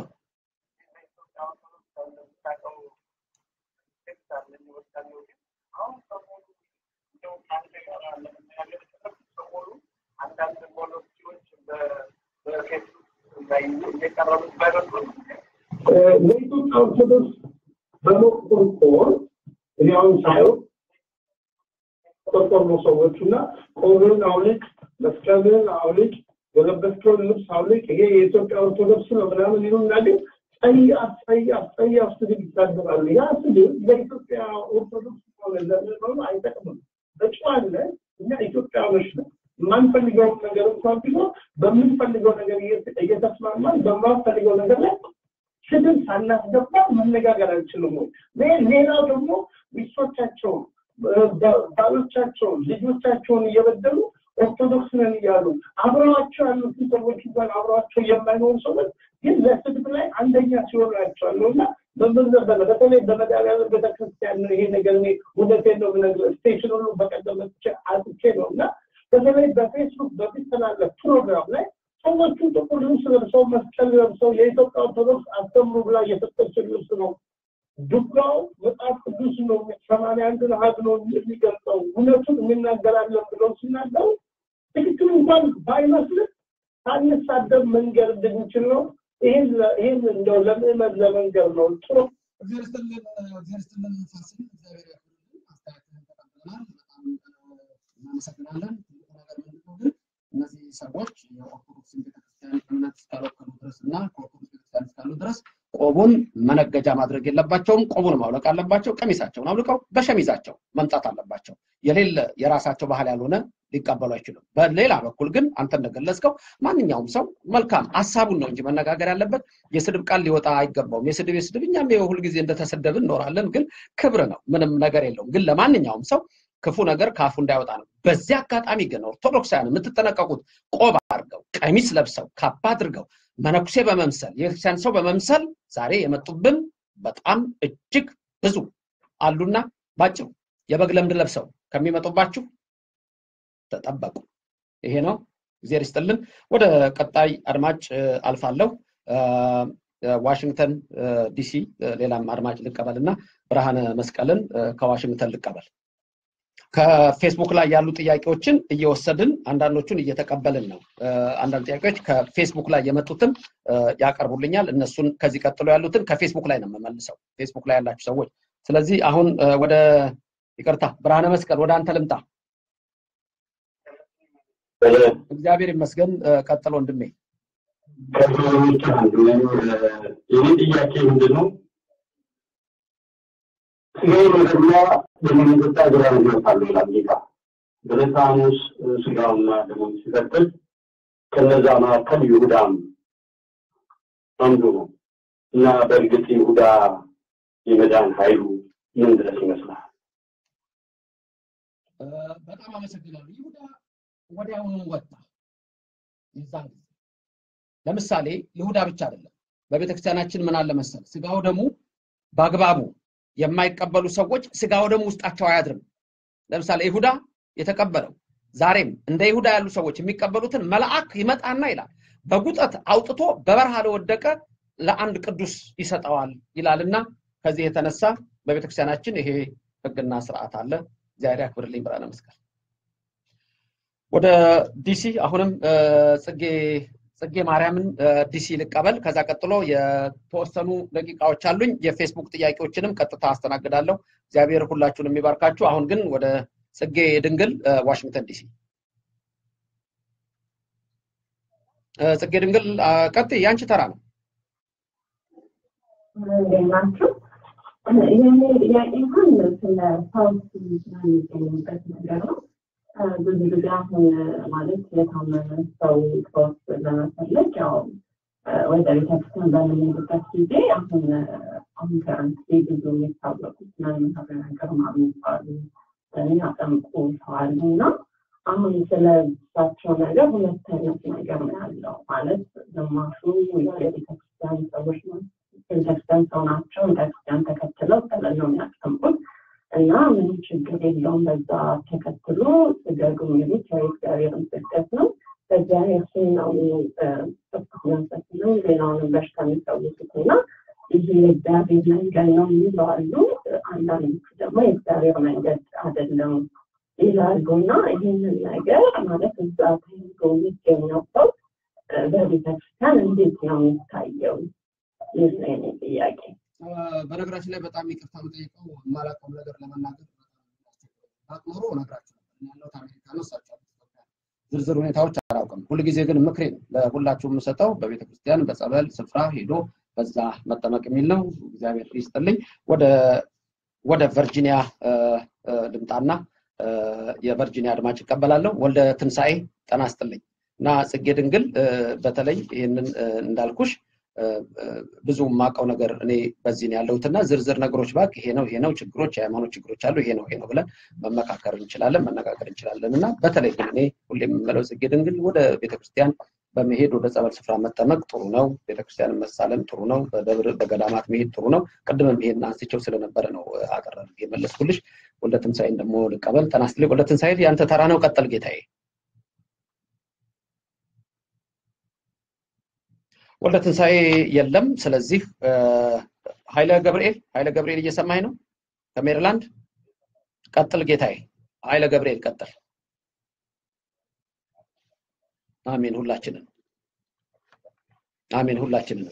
ለኢትዮጵያ ኦርቶዶክስ በመቆርቆር እኔ አሁን ሳየው ቆርቆር ነው ሰዎቹ እና ቆብን አውልቅ፣ መስቀልን አውልቅ፣ የለበስከውን ልብስ አውልቅ፣ ይሄ የኢትዮጵያ ኦርቶዶክስ ነው ምናምን ይሉና ግን ጸያፍ ጸያፍ ጸያፍ ስድብ ይሳደባሉ። ያ ስድብ ለኢትዮጵያ ኦርቶዶክስ ሆነ ለምዕመኑ አይጠቅምም። በጨዋነት እኛ ኢትዮጵያውያኖች ነው የማንፈልገውን ነገር እንኳን ቢሆን በምንፈልገው ነገር እየተስማማን በማንፈልገው ነገር ላይ ስድብ ሳናስገባ መነጋገር አንችልም ወይ? ሌላው ደግሞ ሚስቶቻቸውን፣ ባሎቻቸውን፣ ልጆቻቸውን እየበደሉ ኦርቶዶክስ ነን እያሉ አብረዋቸው ያሉትን ሰዎች እንኳን አብረዋቸው የማይኖሩ ሰዎች ግን ለስድብ ላይ አንደኛ ሲሆኑ ያቸዋለሁ እና በምንዘበነ በተለይ በመድኃኒዓለም ቤተክርስቲያን ነው ይሄ ነገር እኔ እውነቴን ነው የምነግርህ ስቴሽን ሁሉ በቀደም መጥቼ አጥቼ ነው እና በተለይ በፌስቡክ በሚተላለፍ ፕሮግራም ላይ ሰዎቹ ጥቁር ልብስ ለብሰው መስቀል ለብሰው የኢትዮጵያ ኦርቶዶክስ አስተምሩ ብላ እየሰጠችን ልብስ ነው ዱጋው መጽሐፍ ቅዱስ ነው ሰማንያ አንድን አሃዝ ነው የሚገልጸው እውነቱን እንናገራለን ብለው ሲናገሩ ትክክል እንኳን ባይመስልም ሳንሳደብ መንገር እንድንችል ነው። ይህን ይህን እንደው ለምዕመን ለመንገር ነው ጥሩ እግዚአብሔር ይስጥልን እግዚአብሔር ይስጥልን ፋሲል እግዚአብሔር ያክብርልን አስተያየትህን ተቀብለናል በጣም እናመሰግናለን ትልቁ ነገር ምንድነው ግን እነዚህ ሰዎች የኦርቶዶክስን ቤተክርስቲያን እምነት እስካልወከሉ ድረስ እና ከኦርቶዶክስ ቤተክርስቲያን እስካሉ ድረስ ቆቡን መነገጃ ማድረግ የለባቸውም ቆቡን ማውለቅ አለባቸው ቀሚሳቸውን አውልቀው በሸሚዛቸው መምጣት አለባቸው የሌለ የራሳቸው ባህል ያልሆነ ሊቀበሉ አይችሉም በሌላ በኩል ግን አንተ እንደገለጽከው ማንኛውም ሰው መልካም ሀሳቡን ነው እንጂ መነጋገር ያለበት የስድብ ቃል ሊወጣ አይገባውም የስድብ የስድብ እኛም ሁልጊዜ እንደተሰደብን እኖራለን ግን ክብር ነው ምንም ነገር የለውም ግን ለማንኛውም ሰው ክፉ ነገር ከአፉ እንዳይወጣ ነው በዚህ አጋጣሚ ግን ኦርቶዶክሳውያን የምትጠነቀቁት ቆብ አድርገው ቀሚስ ለብሰው ካባ አድርገው መነኩሴ በመምሰል የቤተክርስቲያን ሰው በመምሰል ዛሬ የመጡብን በጣም እጅግ ብዙ አሉና ባጭሩ የበግ ለምድ ለብሰው ከሚመጡባችሁ ተጠበቁ ይሄ ነው እግዚአብሔር ይስጥልን ወደ ቀጣይ አድማጭ አልፋለሁ ዋሽንግተን ዲሲ ሌላም አድማጭ ልቀበል እና ብርሃነ መስቀልን ከዋሽንግተን ልቀበል ከፌስቡክ ላይ ያሉ ጥያቄዎችን እየወሰድን አንዳንዶቹን እየተቀበልን ነው አንዳንድ ጥያቄዎች ከፌስቡክ ላይ የመጡትን ያቀርቡልኛል እነሱን ከዚህ ቀጥሎ ያሉትን ከፌስቡክ ላይ ነው የምመልሰው ፌስቡክ ላይ ያላችሁ ሰዎች ስለዚህ አሁን ወደ ይቅርታ ብርሃነ መስቀል ወደ አንተ ልምጣ እግዚአብሔር ይመስገን ቀጥሎ ወንድሜ ከሰዎች አንዱ የኔ ጥያቄ ምንድን ነው ስጋውን ወደላ በመንግስት ግራ ይወጣሉ ይላል ጌታ በለሳሙስ ስጋውና ደሙን ሲቀጥል ከነዛ መካከል ይሁዳም አንዱ ነው እና በእርግጥ ይሁዳ የመዳን ኃይሉ ምን ድረስ ይመስላል? በጣም አመሰግናለሁ። ይሁዳ ወዲያውኑ ወጣ። የዛን ጊዜ ለምሳሌ ይሁዳ ብቻ አይደለም። በቤተክርስቲያናችን ምን አለ መሰል ስጋው ደግሞ በአግባቡ የማይቀበሉ ሰዎች ስጋው ደግሞ ውስጣቸው አያድርም። ለምሳሌ ይሁዳ የተቀበለው ዛሬም እንደ ይሁዳ ያሉ ሰዎች የሚቀበሉትን መልአክ ይመጣና ይላል በጉጠት አውጥቶ በበረሃ ለወደቀ ለአንድ ቅዱስ ይሰጠዋል ይላልና ከዚህ የተነሳ በቤተክርስቲያናችን ይሄ ህግና ስርዓት አለ። እግዚአብሔር ያክብርልኝ። ብርሃነ መስቀል ወደ ዲሲ አሁንም ጽጌ ጽጌ ማርያምን ዲሲ ልቀበል። ከዛ ቀጥሎ የተወሰኑ ደቂቃዎች አሉኝ። የፌስቡክ ጥያቄዎችንም ቀጥታ አስተናግዳለሁ። እግዚአብሔር ሁላችሁን የሚባርካችሁ። አሁን ግን ወደ ጽጌ ድንግል ዋሽንግተን ዲሲ። ጽጌ ድንግል ቀጥይ፣ ያንቺ ተራ ነው። እንዴት ናችሁ? የኔ ጥያቄ እንኳን ስለ ፈውስ ስለሚገኝበት ነገር ነው። ብዙ ጊዜ አሁን ማለት የታመመ ሰው ፈውስ ለመፈለግ ያው ወደ ቤተክርስቲያን በምንሄድበት ጊዜ አሁን አሁን ከረንት ብዙ የሚታወቁት መንሀብ ነገር የሚባሉ የሚያጠምቁ ሰው አሉ እና አሁን ስለ እሳቸው ነገር ሁለት አይነት ነገር ነው ያለው። ማለት ግማሹ የቤተክርስቲያን ሰዎች ነው ቤተክርስቲያን ሰው ናቸው። ቤተክርስቲያን ተከትለው ጠለል ነው የሚያስቀምጡት እና ምንም ችግር የለውም። በዛ ተከትሎ ስገዱ የሚሉት የእግዚአብሔርን ስግደት ነው። በእግዚአብሔር ስም ነው ጥብቅ መንፈስ ነው ሌላውንም በሽታ የሚፈውሱት እና ይሄ የእግዚአብሔር መንገድ ነው የሚሉ አሉ። አንዳንዶቹ ደግሞ የእግዚአብሔር መንገድ አይደለም ይላሉ እና ይህንን ነገር ማለት እዛ ተይዞ የሚገኘው ሰው በቤተክርስቲያን እንዴት ነው የሚታየው? ይህ ነው የኔ ጥያቄ። በነገራችን ላይ በጣም ይቅርታ የምጠይቀው የማላውቀው ነገር ለመናገር ኖሮ እነግራችሁ ነበር። ያለሁት አሜሪካ ነው፣ እሳቸው ዝርዝር ሁኔታዎች አላውቅም። ሁልጊዜ ግን ምክሬ ነው ለሁላችሁ የምሰጠው በቤተክርስቲያን በጸበል ስፍራ ሄዶ በዛ መጠመቅ የሚል ነው። እግዚአብሔር ይስጥልኝ። ወደ ወደ ቨርጂኒያ ልምጣና የቨርጂኒያ አድማጭ ይቀበላለሁ። ወልደ ትንሣኤ ጠና ስጥልኝ እና ጽጌ ድንግል በተለይ ይህንን እንዳልኩሽ ብዙ የማውቀው ነገር እኔ በዚህ ነው ያለሁትና ዝርዝር ነገሮች ባክ ይሄ ነው ይሄ ነው ችግሮች የሃይማኖት ችግሮች አሉ ይሄ ነው ይሄ ነው ብለን መመካከር እንችላለን መነጋገር እንችላለን እና በተለይ ግን እኔ ሁሌ የምመለው ጽጌ ድንግል ወደ ቤተክርስቲያን በመሄድ ወደ ጸበል ስፍራ መጠመቅ ጥሩ ነው። ቤተክርስቲያን መሳለም ጥሩ ነው። በደብር በገዳማት መሄድ ጥሩ ነው። ቅድምም ይሄን አንስቼው ስለነበረ ነው አጠር የመለስኩልሽ። ወልደ ትንሣኤን ደግሞ ልቀበል። ጤና ይስጥልኝ ወልደ ትንሣኤ፣ ያንተ ተራ ነው። ቀጠል ጌታዬ። ወልደ ትንሣኤ የለም። ስለዚህ ኃይለ ገብርኤል ኃይለ ገብርኤል እየሰማኝ ነው ከሜሪላንድ ቀጥል ጌታዬ ኃይለ ገብርኤል ቀጥል አሜን ሁላችንን አሜን ሁላችንን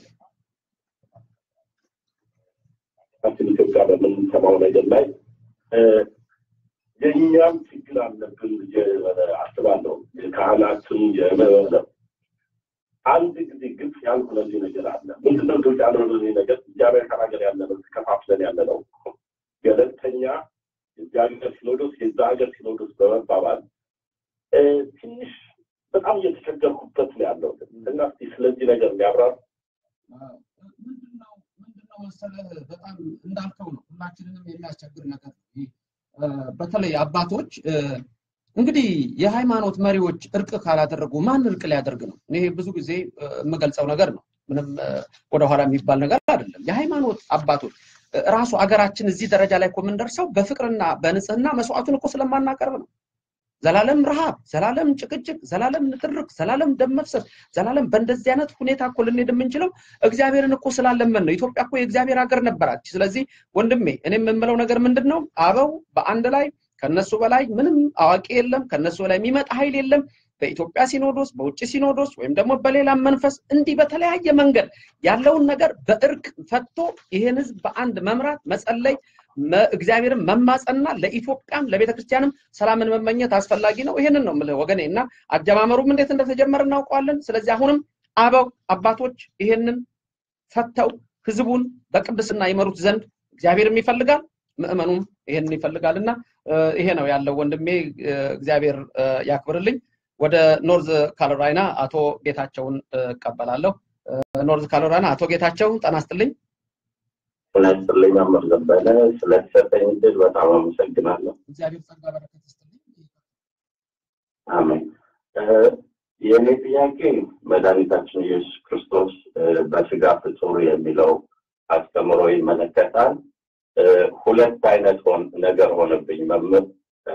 ሀገራችን ኢትዮጵያ በምንሰማው ነገር ላይ የእኛም ችግር አለብን ብዬ አስባለሁ። የካህናትም የምዕመናንም አንድ ጊዜ ግልጽ ያልሆነልኝ ነገር አለ። ምንድነው ግልጽ ያልሆነልኝ ነገር? እዚህ አሜሪካን ሀገር ያለ ነው ተከፋፍለን ያለ ነው። ገለልተኛ የዚህ ሀገር ሲኖዶስ የዛ ሀገር ሲኖዶስ በመባባል ትንሽ በጣም እየተቸገርኩበት ነው ያለው እና እስኪ ስለዚህ ነገር ሊያብራር ምንድነው መሰለህ በጣም እንዳልከው ነው ሁላችንንም የሚያስቸግር ነገር ነው። በተለይ አባቶች እንግዲህ የሃይማኖት መሪዎች እርቅ ካላደረጉ ማን እርቅ ሊያደርግ ነው? ይሄ ብዙ ጊዜ የምገልጸው ነገር ነው። ምንም ወደኋላ የሚባል ነገር አይደለም። የሃይማኖት አባቶች ራሱ አገራችን እዚህ ደረጃ ላይ እኮ የምንደርሰው በፍቅርና በንጽህና መስዋዕቱን እኮ ስለማናቀርብ ነው። ዘላለም ረሃብ፣ ዘላለም ጭቅጭቅ፣ ዘላለም ንትርክ፣ ዘላለም ደም መፍሰስ፣ ዘላለም በእንደዚህ አይነት ሁኔታ እኮ ልንሄድ የምንችለው እግዚአብሔርን እኮ ስላለመን ነው። ኢትዮጵያ እኮ የእግዚአብሔር ሀገር ነበራች። ስለዚህ ወንድሜ እኔ የምምለው ነገር ምንድን ነው? አበው በአንድ ላይ ከነሱ በላይ ምንም አዋቂ የለም፣ ከነሱ በላይ የሚመጣ ኃይል የለም። በኢትዮጵያ ሲኖዶስ፣ በውጭ ሲኖዶስ ወይም ደግሞ በሌላም መንፈስ እንዲህ በተለያየ መንገድ ያለውን ነገር በእርቅ ፈቶ ይህን ህዝብ በአንድ መምራት መጸለይ እግዚአብሔርን መማጸንና ለኢትዮጵያም ለቤተ ክርስቲያንም ሰላምን መመኘት አስፈላጊ ነው። ይሄንን ነው የምልህ ወገኔ እና አጀማመሩም እንዴት እንደተጀመረ እናውቀዋለን። ስለዚህ አሁንም አበው አባቶች ይሄንን ፈተው ህዝቡን በቅድስና ይመሩት ዘንድ እግዚአብሔርም ይፈልጋል፣ ምዕመኑም ይሄንን ይፈልጋል እና ይሄ ነው ያለው ወንድሜ። እግዚአብሔር ያክብርልኝ። ወደ ኖርዝ ካሮላይና አቶ ጌታቸውን እቀበላለሁ። ኖርዝ ካሮላይና አቶ ጌታቸው ጤና ይስጥልኝ። ስለስልኝ መምህር ዘበነ ስለተሰጠኝ እድል በጣም አመሰግናለሁ። እግዚአብሔር ጸጋ በረከት ይስጥልኝ። አሜን። የእኔ ጥያቄ መድኃኒታችን ኢየሱስ ክርስቶስ በስጋ ፍጡር የሚለው አስተምሮ ይመለከታል። ሁለት አይነት ነገር ሆነብኝ መምህር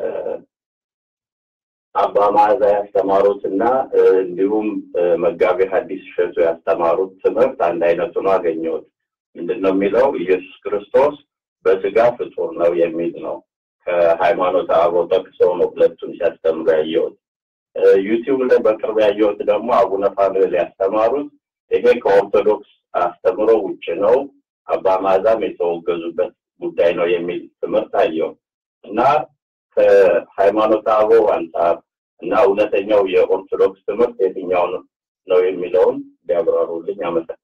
አባ መዓዛ ያስተማሩት እና እንዲሁም መጋቤ ሐዲስ እሸቱ ያስተማሩት ትምህርት አንድ አይነት ሆኖ አገኘሁት። ምንድን ነው የሚለው? ኢየሱስ ክርስቶስ በስጋ ፍጡር ነው የሚል ነው። ከሃይማኖት አበው ጠቅሰው ነው ሁለቱን ሲያስተምሩ ያየሁት። ዩቲዩብ ላይ በቅርብ ያየሁት ደግሞ አቡነ ፋኑኤል ያስተማሩት ይሄ ከኦርቶዶክስ አስተምሮ ውጭ ነው፣ አባ መዓዛም የተወገዙበት ጉዳይ ነው የሚል ትምህርት አየው እና ከሃይማኖት አበው አንጻር እና እውነተኛው የኦርቶዶክስ ትምህርት የትኛው ነው የሚለውን ቢያብራሩልኝ አመሰግናለሁ።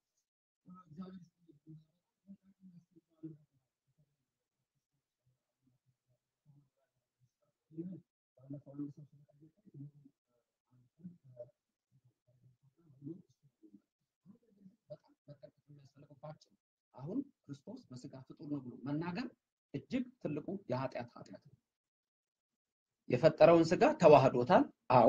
አሁን ክርስቶስ በስጋ ፍጡር ነው ብሎ መናገር እጅግ ትልቁ የኃጢአት ኃጢአት ነው። የፈጠረውን ስጋ ተዋህዶታል። አዎ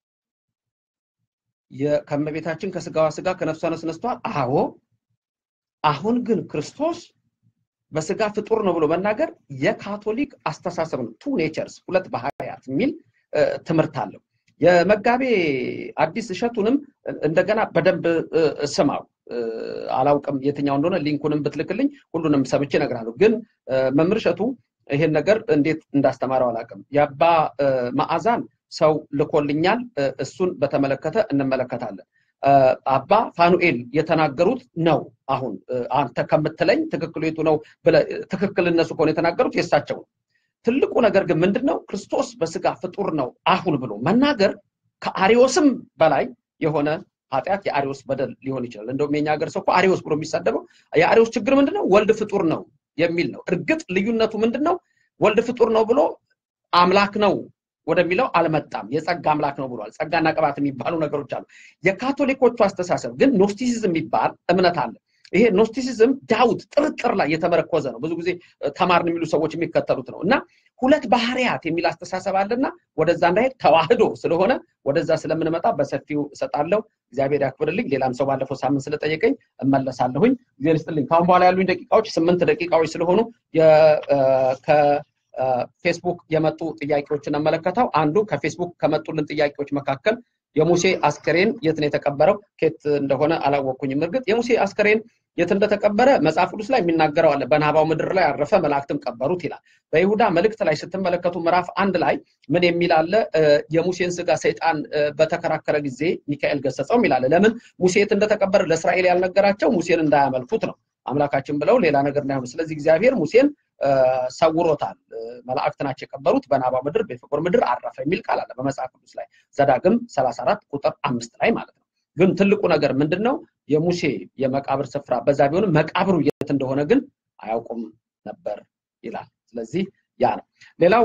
ከእመቤታችን ከስጋዋ ስጋ ከነፍሷ ነፍስ ነስቷል። አዎ አሁን ግን ክርስቶስ በስጋ ፍጡር ነው ብሎ መናገር የካቶሊክ አስተሳሰብ ነው። ቱ ኔቸርስ ሁለት ባህሪያት የሚል ትምህርት አለው። የመጋቤ አዲስ እሸቱንም እንደገና በደንብ ስማው። አላውቅም የትኛው እንደሆነ ሊንኩንም ብትልክልኝ ሁሉንም ሰምቼ እነግርሃለሁ። ግን መምህር እሸቱ ይሄን ነገር እንዴት እንዳስተማረው አላውቅም። የአባ መዓዛን ሰው ልኮልኛል። እሱን በተመለከተ እንመለከታለን። አባ ፋኑኤል የተናገሩት ነው። አሁን አንተ ከምትለኝ ትክክሉ የቱ ነው ብለህ ትክክል እነሱ ከሆነ የተናገሩት የእሳቸው ነው። ትልቁ ነገር ግን ምንድን ነው? ክርስቶስ በስጋ ፍጡር ነው አሁን ብሎ መናገር ከአሪዮስም በላይ የሆነ ኃጢአት የአሪዮስ በደል ሊሆን ይችላል። እንደውም የኛ ሀገር ሰው እኮ አሪዮስ ብሎ የሚሳደበው የአሪዮስ ችግር ምንድን ነው? ወልድ ፍጡር ነው የሚል ነው። እርግጥ ልዩነቱ ምንድን ነው? ወልድ ፍጡር ነው ብሎ አምላክ ነው ወደሚለው አልመጣም። የጸጋ አምላክ ነው ብሏል። ጸጋና ቅባት የሚባሉ ነገሮች አሉ። የካቶሊኮቹ አስተሳሰብ ግን ኖስቲሲዝም የሚባል እምነት አለ። ይሄ ኖስቲሲዝም ዳውት ጥርጥር ላይ የተመረኮዘ ነው። ብዙ ጊዜ ተማርን የሚሉ ሰዎች የሚከተሉት ነው እና ሁለት ባህሪያት የሚል አስተሳሰብ አለና ወደዛ እንዳሄድ ተዋህዶ ስለሆነ ወደዛ ስለምንመጣ በሰፊው እሰጣለሁ። እግዚአብሔር ያክብርልኝ። ሌላም ሰው ባለፈው ሳምንት ስለጠየቀኝ እመለሳለሁኝ። እግዚአብሔር ይስጥልኝ። ከአሁን በኋላ ያሉኝ ደቂቃዎች ስምንት ደቂቃዎች ስለሆኑ ከፌስቡክ የመጡ ጥያቄዎችን እመለከተው። አንዱ ከፌስቡክ ከመጡልን ጥያቄዎች መካከል የሙሴ አስከሬን የት ነው የተቀበረው? ኬት እንደሆነ አላወቅኩኝም። እርግጥ የሙሴ አስከሬን የት እንደተቀበረ መጽሐፍ ቅዱስ ላይ የሚናገረው አለ። በናባው ምድር ላይ አረፈ፣ መላእክትም ቀበሩት ይላል። በይሁዳ መልእክት ላይ ስትመለከቱ ምዕራፍ አንድ ላይ ምን የሚል አለ? የሙሴን ስጋ ሰይጣን በተከራከረ ጊዜ ሚካኤል ገሰጸው ይላል። ለምን ሙሴ የት እንደተቀበረ ለእስራኤል ያልነገራቸው ሙሴን እንዳያመልኩት ነው አምላካችን ብለው ሌላ ነገር እንዳይሆኑ። ስለዚህ እግዚአብሔር ሙሴን ሰውሮታል። መላእክት ናቸው የቀበሩት። በናባው ምድር በፌጎር ምድር አረፈ የሚል ቃል አለ በመጽሐፍ ቅዱስ ላይ ዘዳግም 34 ቁጥር አምስት ላይ ማለት ነው። ግን ትልቁ ነገር ምንድን ነው? የሙሴ የመቃብር ስፍራ በዛ ቢሆንም መቃብሩ የት እንደሆነ ግን አያውቁም ነበር ይላል። ስለዚህ ያ ነው። ሌላው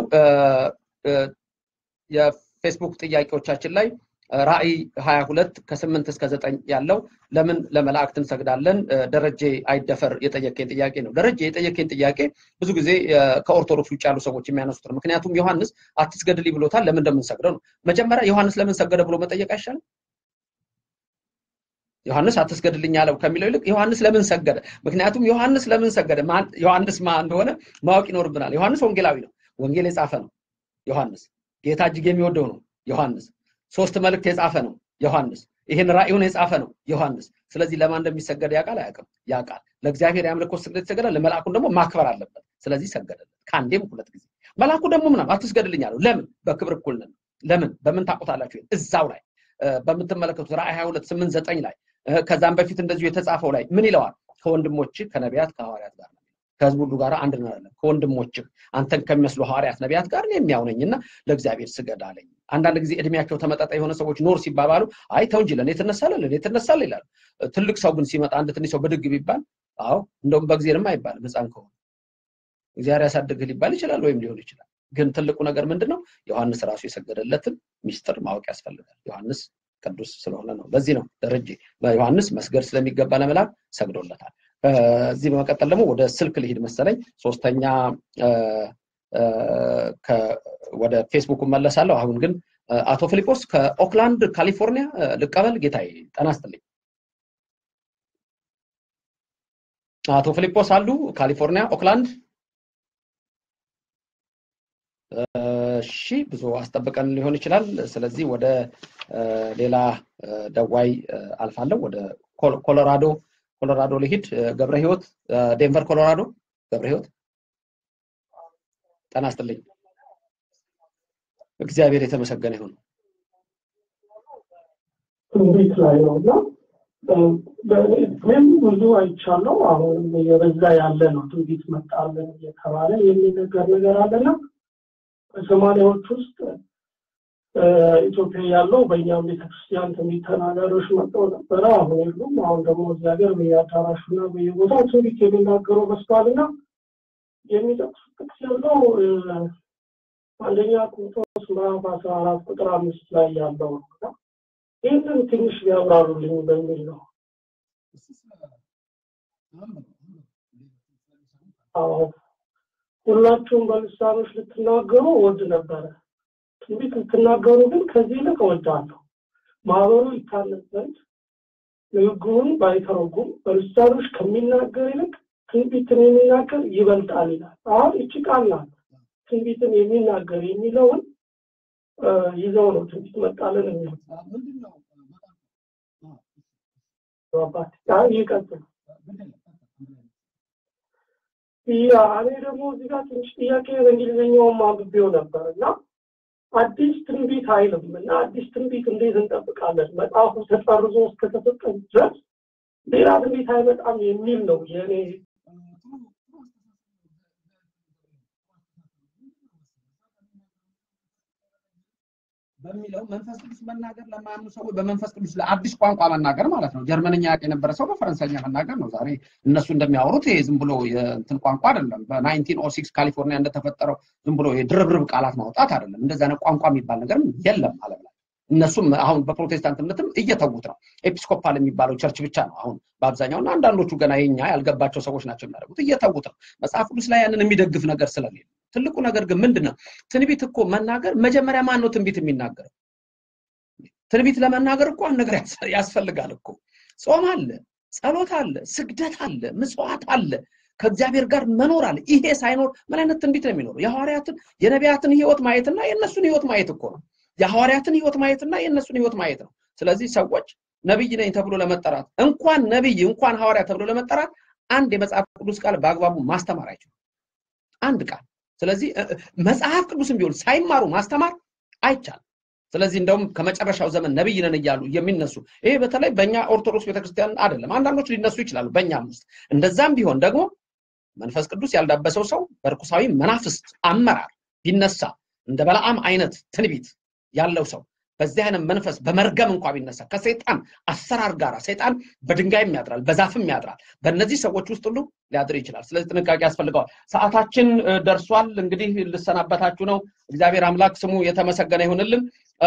የፌስቡክ ጥያቄዎቻችን ላይ ራእይ 22 ከስምንት እስከ ዘጠኝ ያለው ለምን ለመላእክት እንሰግዳለን? ደረጀ አይደፈር የጠየቀኝ ጥያቄ ነው። ደረጀ የጠየቀኝ ጥያቄ ብዙ ጊዜ ከኦርቶዶክስ ውጭ ያሉ ሰዎች የሚያነሱት ነው። ምክንያቱም ዮሐንስ አትስገድልኝ ብሎታል። ለምን እንደምንሰግደው ነው። መጀመሪያ ዮሐንስ ለምን ሰገደ ብሎ መጠየቅ አይሻልም? ዮሐንስ አትስገድልኝ አለው ከሚለው ይልቅ ዮሐንስ ለምን ሰገደ? ምክንያቱም ዮሐንስ ለምን ሰገደ? ዮሐንስ ማ እንደሆነ ማወቅ ይኖርብናል። ዮሐንስ ወንጌላዊ ነው። ወንጌል የጻፈ ነው ዮሐንስ። ጌታ እጅግ የሚወደው ነው ዮሐንስ። ሶስት መልእክት የጻፈ ነው ዮሐንስ። ይህን ራእዩን የጻፈ ነው ዮሐንስ። ስለዚህ ለማን እንደሚሰገድ ያውቃል አያውቅም? ያውቃል። ለእግዚአብሔር የአምልኮ ስግደት ይሰገዳል። ለመልአኩን ደግሞ ማክበር አለበት። ስለዚህ ሰገደለት ከአንዴም ሁለት ጊዜ። መልአኩ ደግሞ ምናምን አትስገድልኝ አለው። ለምን? በክብር እኩል ነን። ለምን? በምን ታውቁታላችሁ? እዛው ላይ በምትመለከቱት ራእይ 22 8 9 ላይ ከዛም በፊት እንደዚሁ የተጻፈው ላይ ምን ይለዋል? ከወንድሞች ከነቢያት ከሐዋርያት ጋር ነው ከህዝብ ሁሉ ጋር አንድ ነው ያለን። ከወንድሞችህ አንተን ከሚመስሉ ሐዋርያት ነቢያት ጋር ነው የሚያውነኝና ለእግዚአብሔር ስገድ አለኝ። አንዳንድ ጊዜ እድሜያቸው ተመጣጣኝ የሆነ ሰዎች ኖር ሲባባሉ አይ ተው እንጂ ለእኔ ትነሳለህ ለእኔ ትነሳለህ ይላሉ። ትልቅ ሰው ግን ሲመጣ አንድ ትንሽ ሰው ብድግ ቢባል አዎ እንደውም በእግዚአብሔርም አይባልም ህፃን ከሆነ እግዚአብሔር ያሳድግህ ሊባል ይችላል ወይም ሊሆን ይችላል። ግን ትልቁ ነገር ምንድን ነው? ዮሐንስ ራሱ የሰገደለትን ሚስጥር ማወቅ ያስፈልጋል። ዮሐንስ ቅዱስ ስለሆነ ነው። ለዚህ ነው ደረጀ በዮሐንስ መስገድ ስለሚገባ ለመላክ ሰግዶለታል። እዚህ በመቀጠል ደግሞ ወደ ስልክ ልሂድ መሰለኝ። ሶስተኛ ወደ ፌስቡክ መለሳለሁ። አሁን ግን አቶ ፊሊጶስ ከኦክላንድ ካሊፎርኒያ ልቀበል። ጌታዬ ጤና ይስጥልኝ። አቶ ፊሊጶስ አሉ ካሊፎርኒያ ኦክላንድ። እሺ ብዙ አስጠብቀን ሊሆን ይችላል። ስለዚህ ወደ ሌላ ደዋይ አልፋለሁ። ወደ ኮሎራዶ ኮሎራዶ ልሂድ። ገብረ ህይወት ዴንቨር ኮሎራዶ። ገብረ ህይወት ጤና ይስጥልኝ። እግዚአብሔር የተመሰገነ ይሁን። ትንቢት ላይ ነው እና በእኔም ብዙ አይቻለው። አሁንም የበዛ ያለ ነው። ትንቢት መጣለን እየተባለ የሚነገር ነገር አለና በሰማንያዎች ውስጥ ኢትዮጵያ ያለው በእኛም ቤተክርስቲያን ትንቢት ተናጋሪዎች መጥተው ነበረ። አሁን የሉም። አሁን ደግሞ እግዚአብሔር በየአዳራሹና በየቦታው ትንቢት የሚናገሩ በዝቷልና የሚጠቅሱት ጥቅስ ያለው አንደኛ ቆሮንቶስ ምዕራፍ አስራ አራት ቁጥር አምስት ላይ ያለው ነው። ይህንን ትንሽ ቢያብራሩልኝ በሚል ነው። አዎ ሁላችሁም በልሳኖች ልትናገሩ ወድ ነበረ። ትንቢት ልትናገሩ ግን ከዚህ ይልቅ እወዳለሁ። ማህበሩ ይታነጽ ዘንድ ንግግሩን ባይተረጉም በልሳኖች ከሚናገር ይልቅ ትንቢትን የሚናገር ይበልጣል ይላል። አሁን እቺ ቃል ናት። ትንቢትን የሚናገር የሚለውን ይዘው ነው ትንቢት መጣለን የሚሉት። ይቀጥል። ያ እኔ ደግሞ እዚህ ጋር ትንሽ ጥያቄ በእንግሊዝኛውም አንብቤው ነበር እና አዲስ ትንቢት አይልም እና አዲስ ትንቢት እንዴት እንጠብቃለን? መጽሐፉ ተጠርዞ እስከተሰጠን ድረስ ሌላ ትንቢት አይመጣም የሚል ነው የእኔ በሚለው መንፈስ ቅዱስ መናገር ለማያምኑ ሰዎች በመንፈስ ቅዱስ ለአዲስ ቋንቋ መናገር ማለት ነው። ጀርመንኛ ያውቅ የነበረ ሰው በፈረንሳይኛ መናገር ነው። ዛሬ እነሱ እንደሚያወሩት ይሄ ዝም ብሎ የእንትን ቋንቋ አይደለም። በናይንቲን ኦ ሲክስ ካሊፎርኒያ እንደተፈጠረው ዝም ብሎ የድርብርብ ቃላት ማውጣት አይደለም። እንደዛ አይነት ቋንቋ የሚባል ነገር የለም ዓለም ላይ። እነሱም አሁን በፕሮቴስታንት እምነትም እየተዉት ነው። ኤጲስኮፓል የሚባለው ቸርች ብቻ ነው አሁን በአብዛኛው እና አንዳንዶቹ ገና የኛ ያልገባቸው ሰዎች ናቸው የሚያደርጉት። እየተዉት ነው። መጽሐፍ ቅዱስ ላይ ያንን የሚደግፍ ነገር ስለሌለ ትልቁ ነገር ግን ምንድን ነው? ትንቢት እኮ መናገር መጀመሪያ ማን ነው ትንቢት የሚናገረው? ትንቢት ለመናገር እኮ አንድ ነገር ያስፈልጋል እኮ። ጾም አለ፣ ጸሎት አለ፣ ስግደት አለ፣ ምጽዋት አለ፣ ከእግዚአብሔር ጋር መኖር አለ። ይሄ ሳይኖር ምን አይነት ትንቢት ነው የሚኖረው? የሐዋርያትን የነቢያትን ህይወት ማየትና የእነሱን ህይወት ማየት እኮ ነው። የሐዋርያትን ህይወት ማየትና የእነሱን ህይወት ማየት ነው። ስለዚህ ሰዎች ነቢይ ነኝ ተብሎ ለመጠራት እንኳን ነቢይ እንኳን ሐዋርያ ተብሎ ለመጠራት አንድ የመጽሐፍ ቅዱስ ቃል በአግባቡ ማስተማር አይችሉም። አንድ ቃል። ስለዚህ መጽሐፍ ቅዱስም ቢሆን ሳይማሩ ማስተማር አይቻልም። ስለዚህ እንደውም ከመጨረሻው ዘመን ነቢይ ነን እያሉ የሚነሱ ይሄ በተለይ በእኛ ኦርቶዶክስ ቤተክርስቲያን አይደለም። አንዳንዶች ሊነሱ ይችላሉ በእኛም ውስጥ። እንደዛም ቢሆን ደግሞ መንፈስ ቅዱስ ያልዳበሰው ሰው በርኩሳዊ መናፍስት አመራር ቢነሳ እንደ በለዓም አይነት ትንቢት ያለው ሰው በዚህ አይነት መንፈስ በመርገም እንኳ ቢነሳ ከሰይጣን አሰራር ጋር ሰይጣን በድንጋይም ያድራል፣ በዛፍም ያድራል። በእነዚህ ሰዎች ውስጥ ሁሉ ሊያድር ይችላል። ስለዚህ ጥንቃቄ ያስፈልገዋል። ሰዓታችን ደርሷል። እንግዲህ ልሰናበታችሁ ነው። እግዚአብሔር አምላክ ስሙ የተመሰገነ ይሁንልን።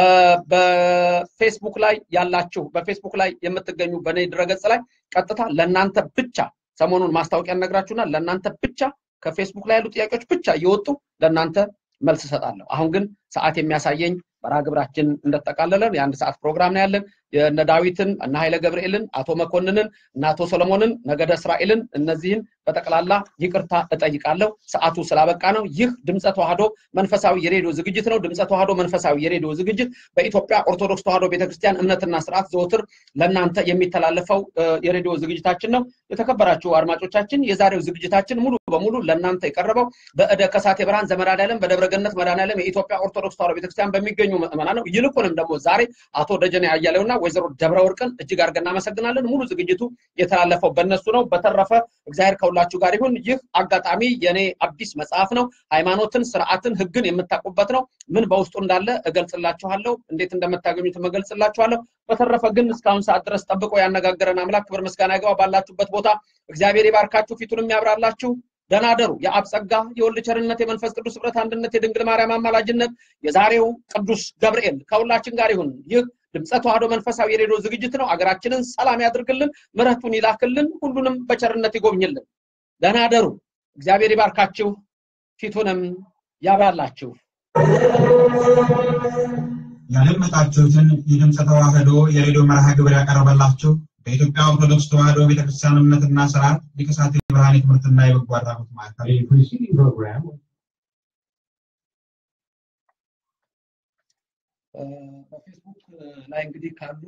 በፌስቡክ ላይ ያላችሁ በፌስቡክ ላይ የምትገኙ በእኔ ድረገጽ ላይ ቀጥታ ለእናንተ ብቻ ሰሞኑን ማስታወቂያ ነግራችሁና ለእናንተ ብቻ ከፌስቡክ ላይ ያሉ ጥያቄዎች ብቻ እየወጡ ለእናንተ መልስ እሰጣለሁ። አሁን ግን ሰዓት የሚያሳየኝ መርሃ ግብራችን እንደተጠቃለለን የአንድ ሰዓት ፕሮግራም ነው ያለን። የእነ ዳዊትን እነ ኃይለ ገብርኤልን አቶ መኮንንን እና አቶ ሰለሞንን ነገደ እስራኤልን እነዚህን በጠቅላላ ይቅርታ እጠይቃለሁ። ሰዓቱ ስላበቃ ነው። ይህ ድምፀ ተዋህዶ መንፈሳዊ የሬዲዮ ዝግጅት ነው። ድምፀ ተዋህዶ መንፈሳዊ የሬዲዮ ዝግጅት በኢትዮጵያ ኦርቶዶክስ ተዋህዶ ቤተክርስቲያን እምነትና ስርዓት ዘወትር ለእናንተ የሚተላለፈው የሬዲዮ ዝግጅታችን ነው። የተከበራችሁ አድማጮቻችን የዛሬው ዝግጅታችን ሙሉ በሙሉ ለእናንተ የቀረበው በእደ ከሳቴ ብርሃን ዘመድኃኔዓለም በደብረገነት መድኃኔዓለም የኢትዮጵያ ኦርቶዶክስ ተዋህዶ ቤተክርስቲያን በሚገኙ ምዕመናን ነው። ይልቁንም ደግሞ ዛሬ አቶ ደጀኔ አያሌውና ወይዘሮ ደብረ ወርቅን እጅግ አድርገን እናመሰግናለን። ሙሉ ዝግጅቱ የተላለፈው በእነሱ ነው። በተረፈ እግዚአብሔር ከሁላችሁ ጋር ይሁን። ይህ አጋጣሚ የኔ አዲስ መጽሐፍ ነው። ሃይማኖትን፣ ስርዓትን፣ ህግን የምታውቁበት ነው። ምን በውስጡ እንዳለ እገልጽላችኋለሁ። እንዴት እንደምታገኙት እገልጽላችኋለሁ። በተረፈ ግን እስካሁን ሰዓት ድረስ ጠብቆ ያነጋገረን አምላክ ክብር ምስጋና ይገባ። ባላችሁበት ቦታ እግዚአብሔር ይባርካችሁ፣ ፊቱንም ያብራላችሁ። ደህና አደሩ። የአብ ጸጋ፣ የወልድ ቸርነት፣ የመንፈስ ቅዱስ ህብረት አንድነት፣ የድንግል ማርያም አማላጅነት፣ የዛሬው ቅዱስ ገብርኤል ከሁላችን ጋር ይሁን። ይህ ድምፀ ተዋህዶ መንፈሳዊ የሬዲዮ ዝግጅት ነው። አገራችንን ሰላም ያድርግልን፣ ምሕረቱን ይላክልን፣ ሁሉንም በቸርነት ይጎብኝልን። ደህና አደሩ። እግዚአብሔር ይባርካችሁ፣ ፊቱንም ያብራላችሁ። ያደመጣችሁትን የድምፀ ተዋህዶ የሬዲዮ መርሃ ግብር ያቀረበላችሁ በኢትዮጵያ ኦርቶዶክስ ተዋህዶ ቤተክርስቲያን እምነትና ስርዓት ሊቀ ካህናት የብርሃን ትምህርትና የበጎ አድራጎት ማዕከል በፌስቡክ ላይ እንግዲህ ካሉ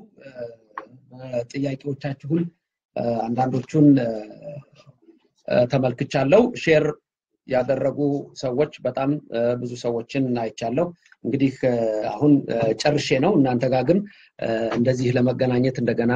ጥያቄዎቻችሁን አንዳንዶቹን ተመልክቻለሁ። ሼር ያደረጉ ሰዎች በጣም ብዙ ሰዎችን አይቻለሁ። እንግዲህ አሁን ጨርሼ ነው። እናንተ ጋር ግን እንደዚህ ለመገናኘት እንደገና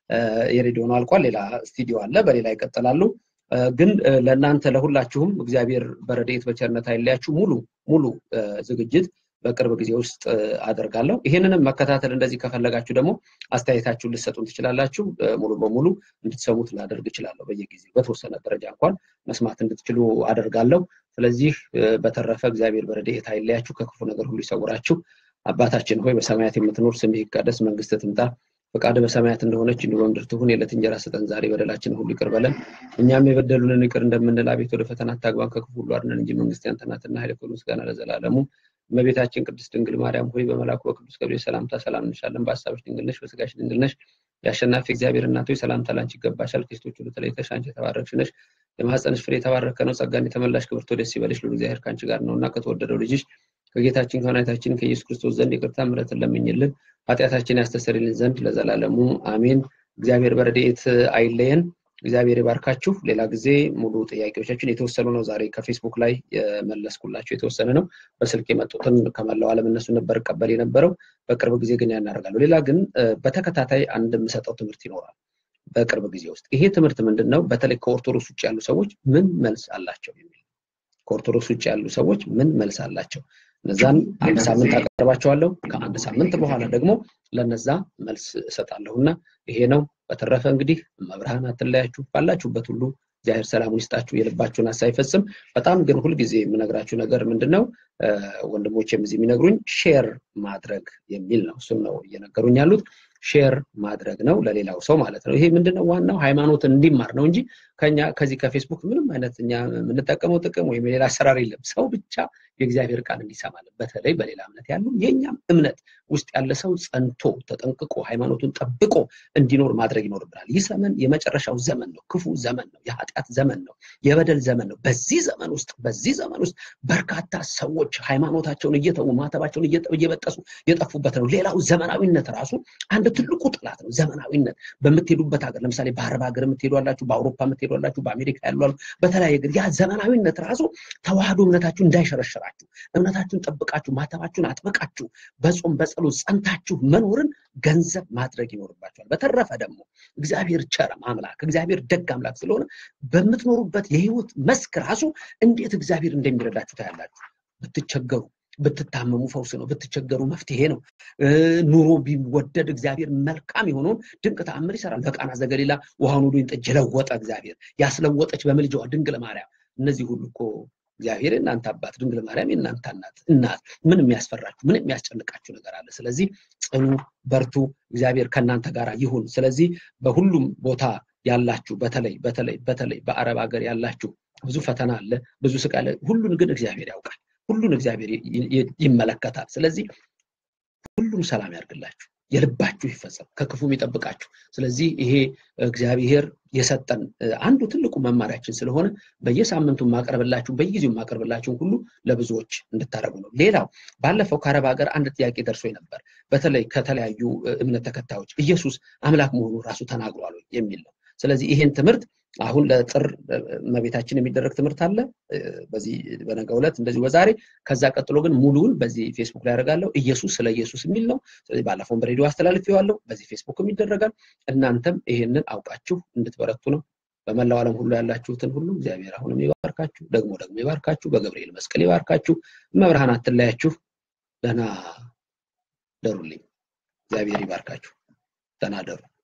የሬዲዮ ነው አልቋል። ሌላ ስቱዲዮ አለ፣ በሌላ ይቀጥላሉ። ግን ለእናንተ ለሁላችሁም እግዚአብሔር በረድኤት በቸርነት አይለያችሁ። ሙሉ ሙሉ ዝግጅት በቅርብ ጊዜ ውስጥ አደርጋለሁ። ይህንንም መከታተል እንደዚህ ከፈለጋችሁ ደግሞ አስተያየታችሁን ልሰጡን ትችላላችሁ። ሙሉ በሙሉ እንድትሰሙት ላደርግ እችላለሁ። በየጊዜው በተወሰነ ደረጃ እንኳን መስማት እንድትችሉ አደርጋለሁ። ስለዚህ በተረፈ እግዚአብሔር በረድኤት አይለያችሁ፣ ከክፉ ነገር ሁሉ ይሰውራችሁ። አባታችን ሆይ በሰማያት የምትኖር ስምህ ይቀደስ፣ መንግስት ትምጣ ፈቃድ በሰማያት እንደሆነች እንዲሁ በምድር ትሁን። የዕለት እንጀራ ስጠን ዛሬ፣ በደላችን ሁሉ ይቅር በለን እኛም የበደሉንን ይቅር እንደምንል፣ አቤት ወደ ፈተና አታግባን ከክፉ ሁሉ አድነን እንጂ መንግስት ያንተ ናትና ኃይል፣ ክብር፣ ምስጋና ለዘላለሙ። እመቤታችን ቅድስት ድንግል ማርያም ሆይ በመልአኩ በቅዱስ ገብርኤል ሰላምታ ሰላም እንልሻለን። በሀሳብሽ ድንግል ነሽ፣ በስጋሽ ድንግል ነሽ። የአሸናፊ እግዚአብሔር እናት ሆይ ሰላምታ ላንቺ ይገባሻል። ከሴቶች ሁሉ ተለይተሽ አንቺ የተባረክሽ ነሽ፣ የማኅፀንሽ ፍሬ የተባረከ ነው። ጸጋን የተመላሽ ክብርት ደስ ይበልሽ፣ ልዑል እግዚአብሔር ከአንቺ ጋር ነውና ከተወደደው ልጅሽ ከጌታችን ከመድኃኒታችን ከኢየሱስ ክርስቶስ ዘንድ ይቅርታ ምሕረትን ለምኝልን ኃጢአታችን ያስተሰርይልን ዘንድ ለዘላለሙ አሜን። እግዚአብሔር በረድኤት አይለየን። እግዚአብሔር ይባርካችሁ። ሌላ ጊዜ ሙሉ ጥያቄዎቻችን የተወሰኑ ነው። ዛሬ ከፌስቡክ ላይ የመለስኩላቸው የተወሰነ ነው። በስልክ የመጡትን ከመላው ዓለም እነሱ ነበር ቀበል የነበረው። በቅርብ ጊዜ ግን ያናደርጋለሁ። ሌላ ግን በተከታታይ አንድ የምሰጠው ትምህርት ይኖራል በቅርብ ጊዜ ውስጥ። ይሄ ትምህርት ምንድን ነው? በተለይ ከኦርቶዶክስ ውጭ ያሉ ሰዎች ምን መልስ አላቸው የሚል ከኦርቶዶክስ ውጭ ያሉ ሰዎች ምን መልስ አላቸው እነዛን አንድ ሳምንት አቀርባቸዋለሁ። ከአንድ ሳምንት በኋላ ደግሞ ለነዛ መልስ እሰጣለሁ እና ይሄ ነው። በተረፈ እንግዲህ መብርሃን አትለያችሁ፣ ባላችሁበት ሁሉ እግዚአብሔር ሰላሙን ይስጣችሁ፣ የልባችሁን ሀሳብ ይፈጽም። በጣም ግን ሁልጊዜ የምነግራችሁ ነገር ምንድን ነው? ወንድሞቼም እዚህ የሚነግሩኝ ሼር ማድረግ የሚል ነው። እሱን ነው እየነገሩኝ ያሉት። ሼር ማድረግ ነው ለሌላው ሰው ማለት ነው። ይሄ ምንድነው ዋናው ሃይማኖትን እንዲማር ነው እንጂ ከኛ ከዚህ ከፌስቡክ ምንም አይነት እኛ የምንጠቀመው ጥቅም ወይም የሌላ አሰራር የለም። ሰው ብቻ የእግዚአብሔር ቃል እንዲሰማለን በተለይ በሌላ እምነት ያሉ የእኛም እምነት ውስጥ ያለ ሰው ጸንቶ ተጠንቅቆ ሃይማኖቱን ጠብቆ እንዲኖር ማድረግ ይኖርብናል። ይህ ዘመን የመጨረሻው ዘመን ነው። ክፉ ዘመን ነው። የኃጢአት ዘመን ነው። የበደል ዘመን ነው። በዚህ ዘመን ውስጥ በዚህ ዘመን ውስጥ በርካታ ሰዎች ብዙዎች ሃይማኖታቸውን እየተዉ ማተባቸውን እየበጠሱ የጠፉበት ነው። ሌላው ዘመናዊነት ራሱ አንድ ትልቁ ጥላት ነው። ዘመናዊነት በምትሄዱበት ሀገር ለምሳሌ በአረብ ሀገር የምትሄዱ አላችሁ፣ በአውሮፓ የምትሄዱ አላችሁ፣ በአሜሪካ ያሉ አሉ፣ በተለያየ ሀገር ያ ዘመናዊነት ራሱ ተዋህዶ እምነታችሁ እንዳይሸረሽራችሁ እምነታችሁን ጠብቃችሁ ማተባችሁን አጥብቃችሁ በጾም በጸሎት ጸንታችሁ መኖርን ገንዘብ ማድረግ ይኖርባችኋል። በተረፈ ደግሞ እግዚአብሔር ቸር አምላክ እግዚአብሔር ደግ አምላክ ስለሆነ በምትኖሩበት የህይወት መስክ ራሱ እንዴት እግዚአብሔር እንደሚረዳችሁ ታያላችሁ። ብትቸገሩ ብትታመሙ ፈውስ ነው። ብትቸገሩ መፍትሄ ነው። ኑሮ ቢወደድ እግዚአብሔር መልካም የሆነውን ድንቅ ተአምር ይሰራል። በቃና ዘገሊላ ውሃውን ወደ ወይን ጠጅ የለወጠ እግዚአብሔር ያስለወጠች በምልጃዋ ድንግል ማርያም እነዚህ ሁሉ እኮ እግዚአብሔር የእናንተ አባት ድንግል ማርያም የእናንተ እናት እናት ምን የሚያስፈራችሁ ምን የሚያስጨንቃችሁ ነገር አለ? ስለዚህ ጽኑ፣ በርቱ፣ እግዚአብሔር ከእናንተ ጋር ይሁን። ስለዚህ በሁሉም ቦታ ያላችሁ በተለይ በተለይ በተለይ በአረብ ሀገር ያላችሁ ብዙ ፈተና አለ፣ ብዙ ስቃይ አለ። ሁሉን ግን እግዚአብሔር ያውቃል። ሁሉን እግዚአብሔር ይመለከታል። ስለዚህ ሁሉም ሰላም ያርግላችሁ፣ የልባችሁ ይፈጸም፣ ከክፉም ይጠብቃችሁ። ስለዚህ ይሄ እግዚአብሔር የሰጠን አንዱ ትልቁ መማሪያችን ስለሆነ በየሳምንቱ ማቀርብላችሁ በየጊዜው ማቀርብላችሁን ሁሉ ለብዙዎች እንድታደርጉ ነው። ሌላው ባለፈው ከአረብ ሀገር አንድ ጥያቄ ደርሶ ነበር። በተለይ ከተለያዩ እምነት ተከታዮች ኢየሱስ አምላክ መሆኑ ራሱ ተናግሯል የሚል ነው። ስለዚህ ይሄን ትምህርት አሁን ለጥር እመቤታችን የሚደረግ ትምህርት አለ በዚህ በነገ ዕለት እንደዚሁ በዛሬ ከዛ ቀጥሎ ግን ሙሉውን በዚህ ፌስቡክ ላይ ያደርጋለሁ ኢየሱስ ስለ ኢየሱስ የሚል ነው ስለዚህ ባለፈውን በሬዲዮ አስተላልፌዋለሁ በዚህ ፌስቡክም ይደረጋል እናንተም ይሄንን አውቃችሁ እንድትበረቱ ነው በመላው ዓለም ሁሉ ያላችሁትን ሁሉ እግዚአብሔር አሁንም ይባርካችሁ ደግሞ ደግሞ ይባርካችሁ በገብርኤል መስቀል ይባርካችሁ መብርሃን አትለያችሁ ደህና ደሩልኝ እግዚአብሔር ይባርካችሁ ደህና ደሩ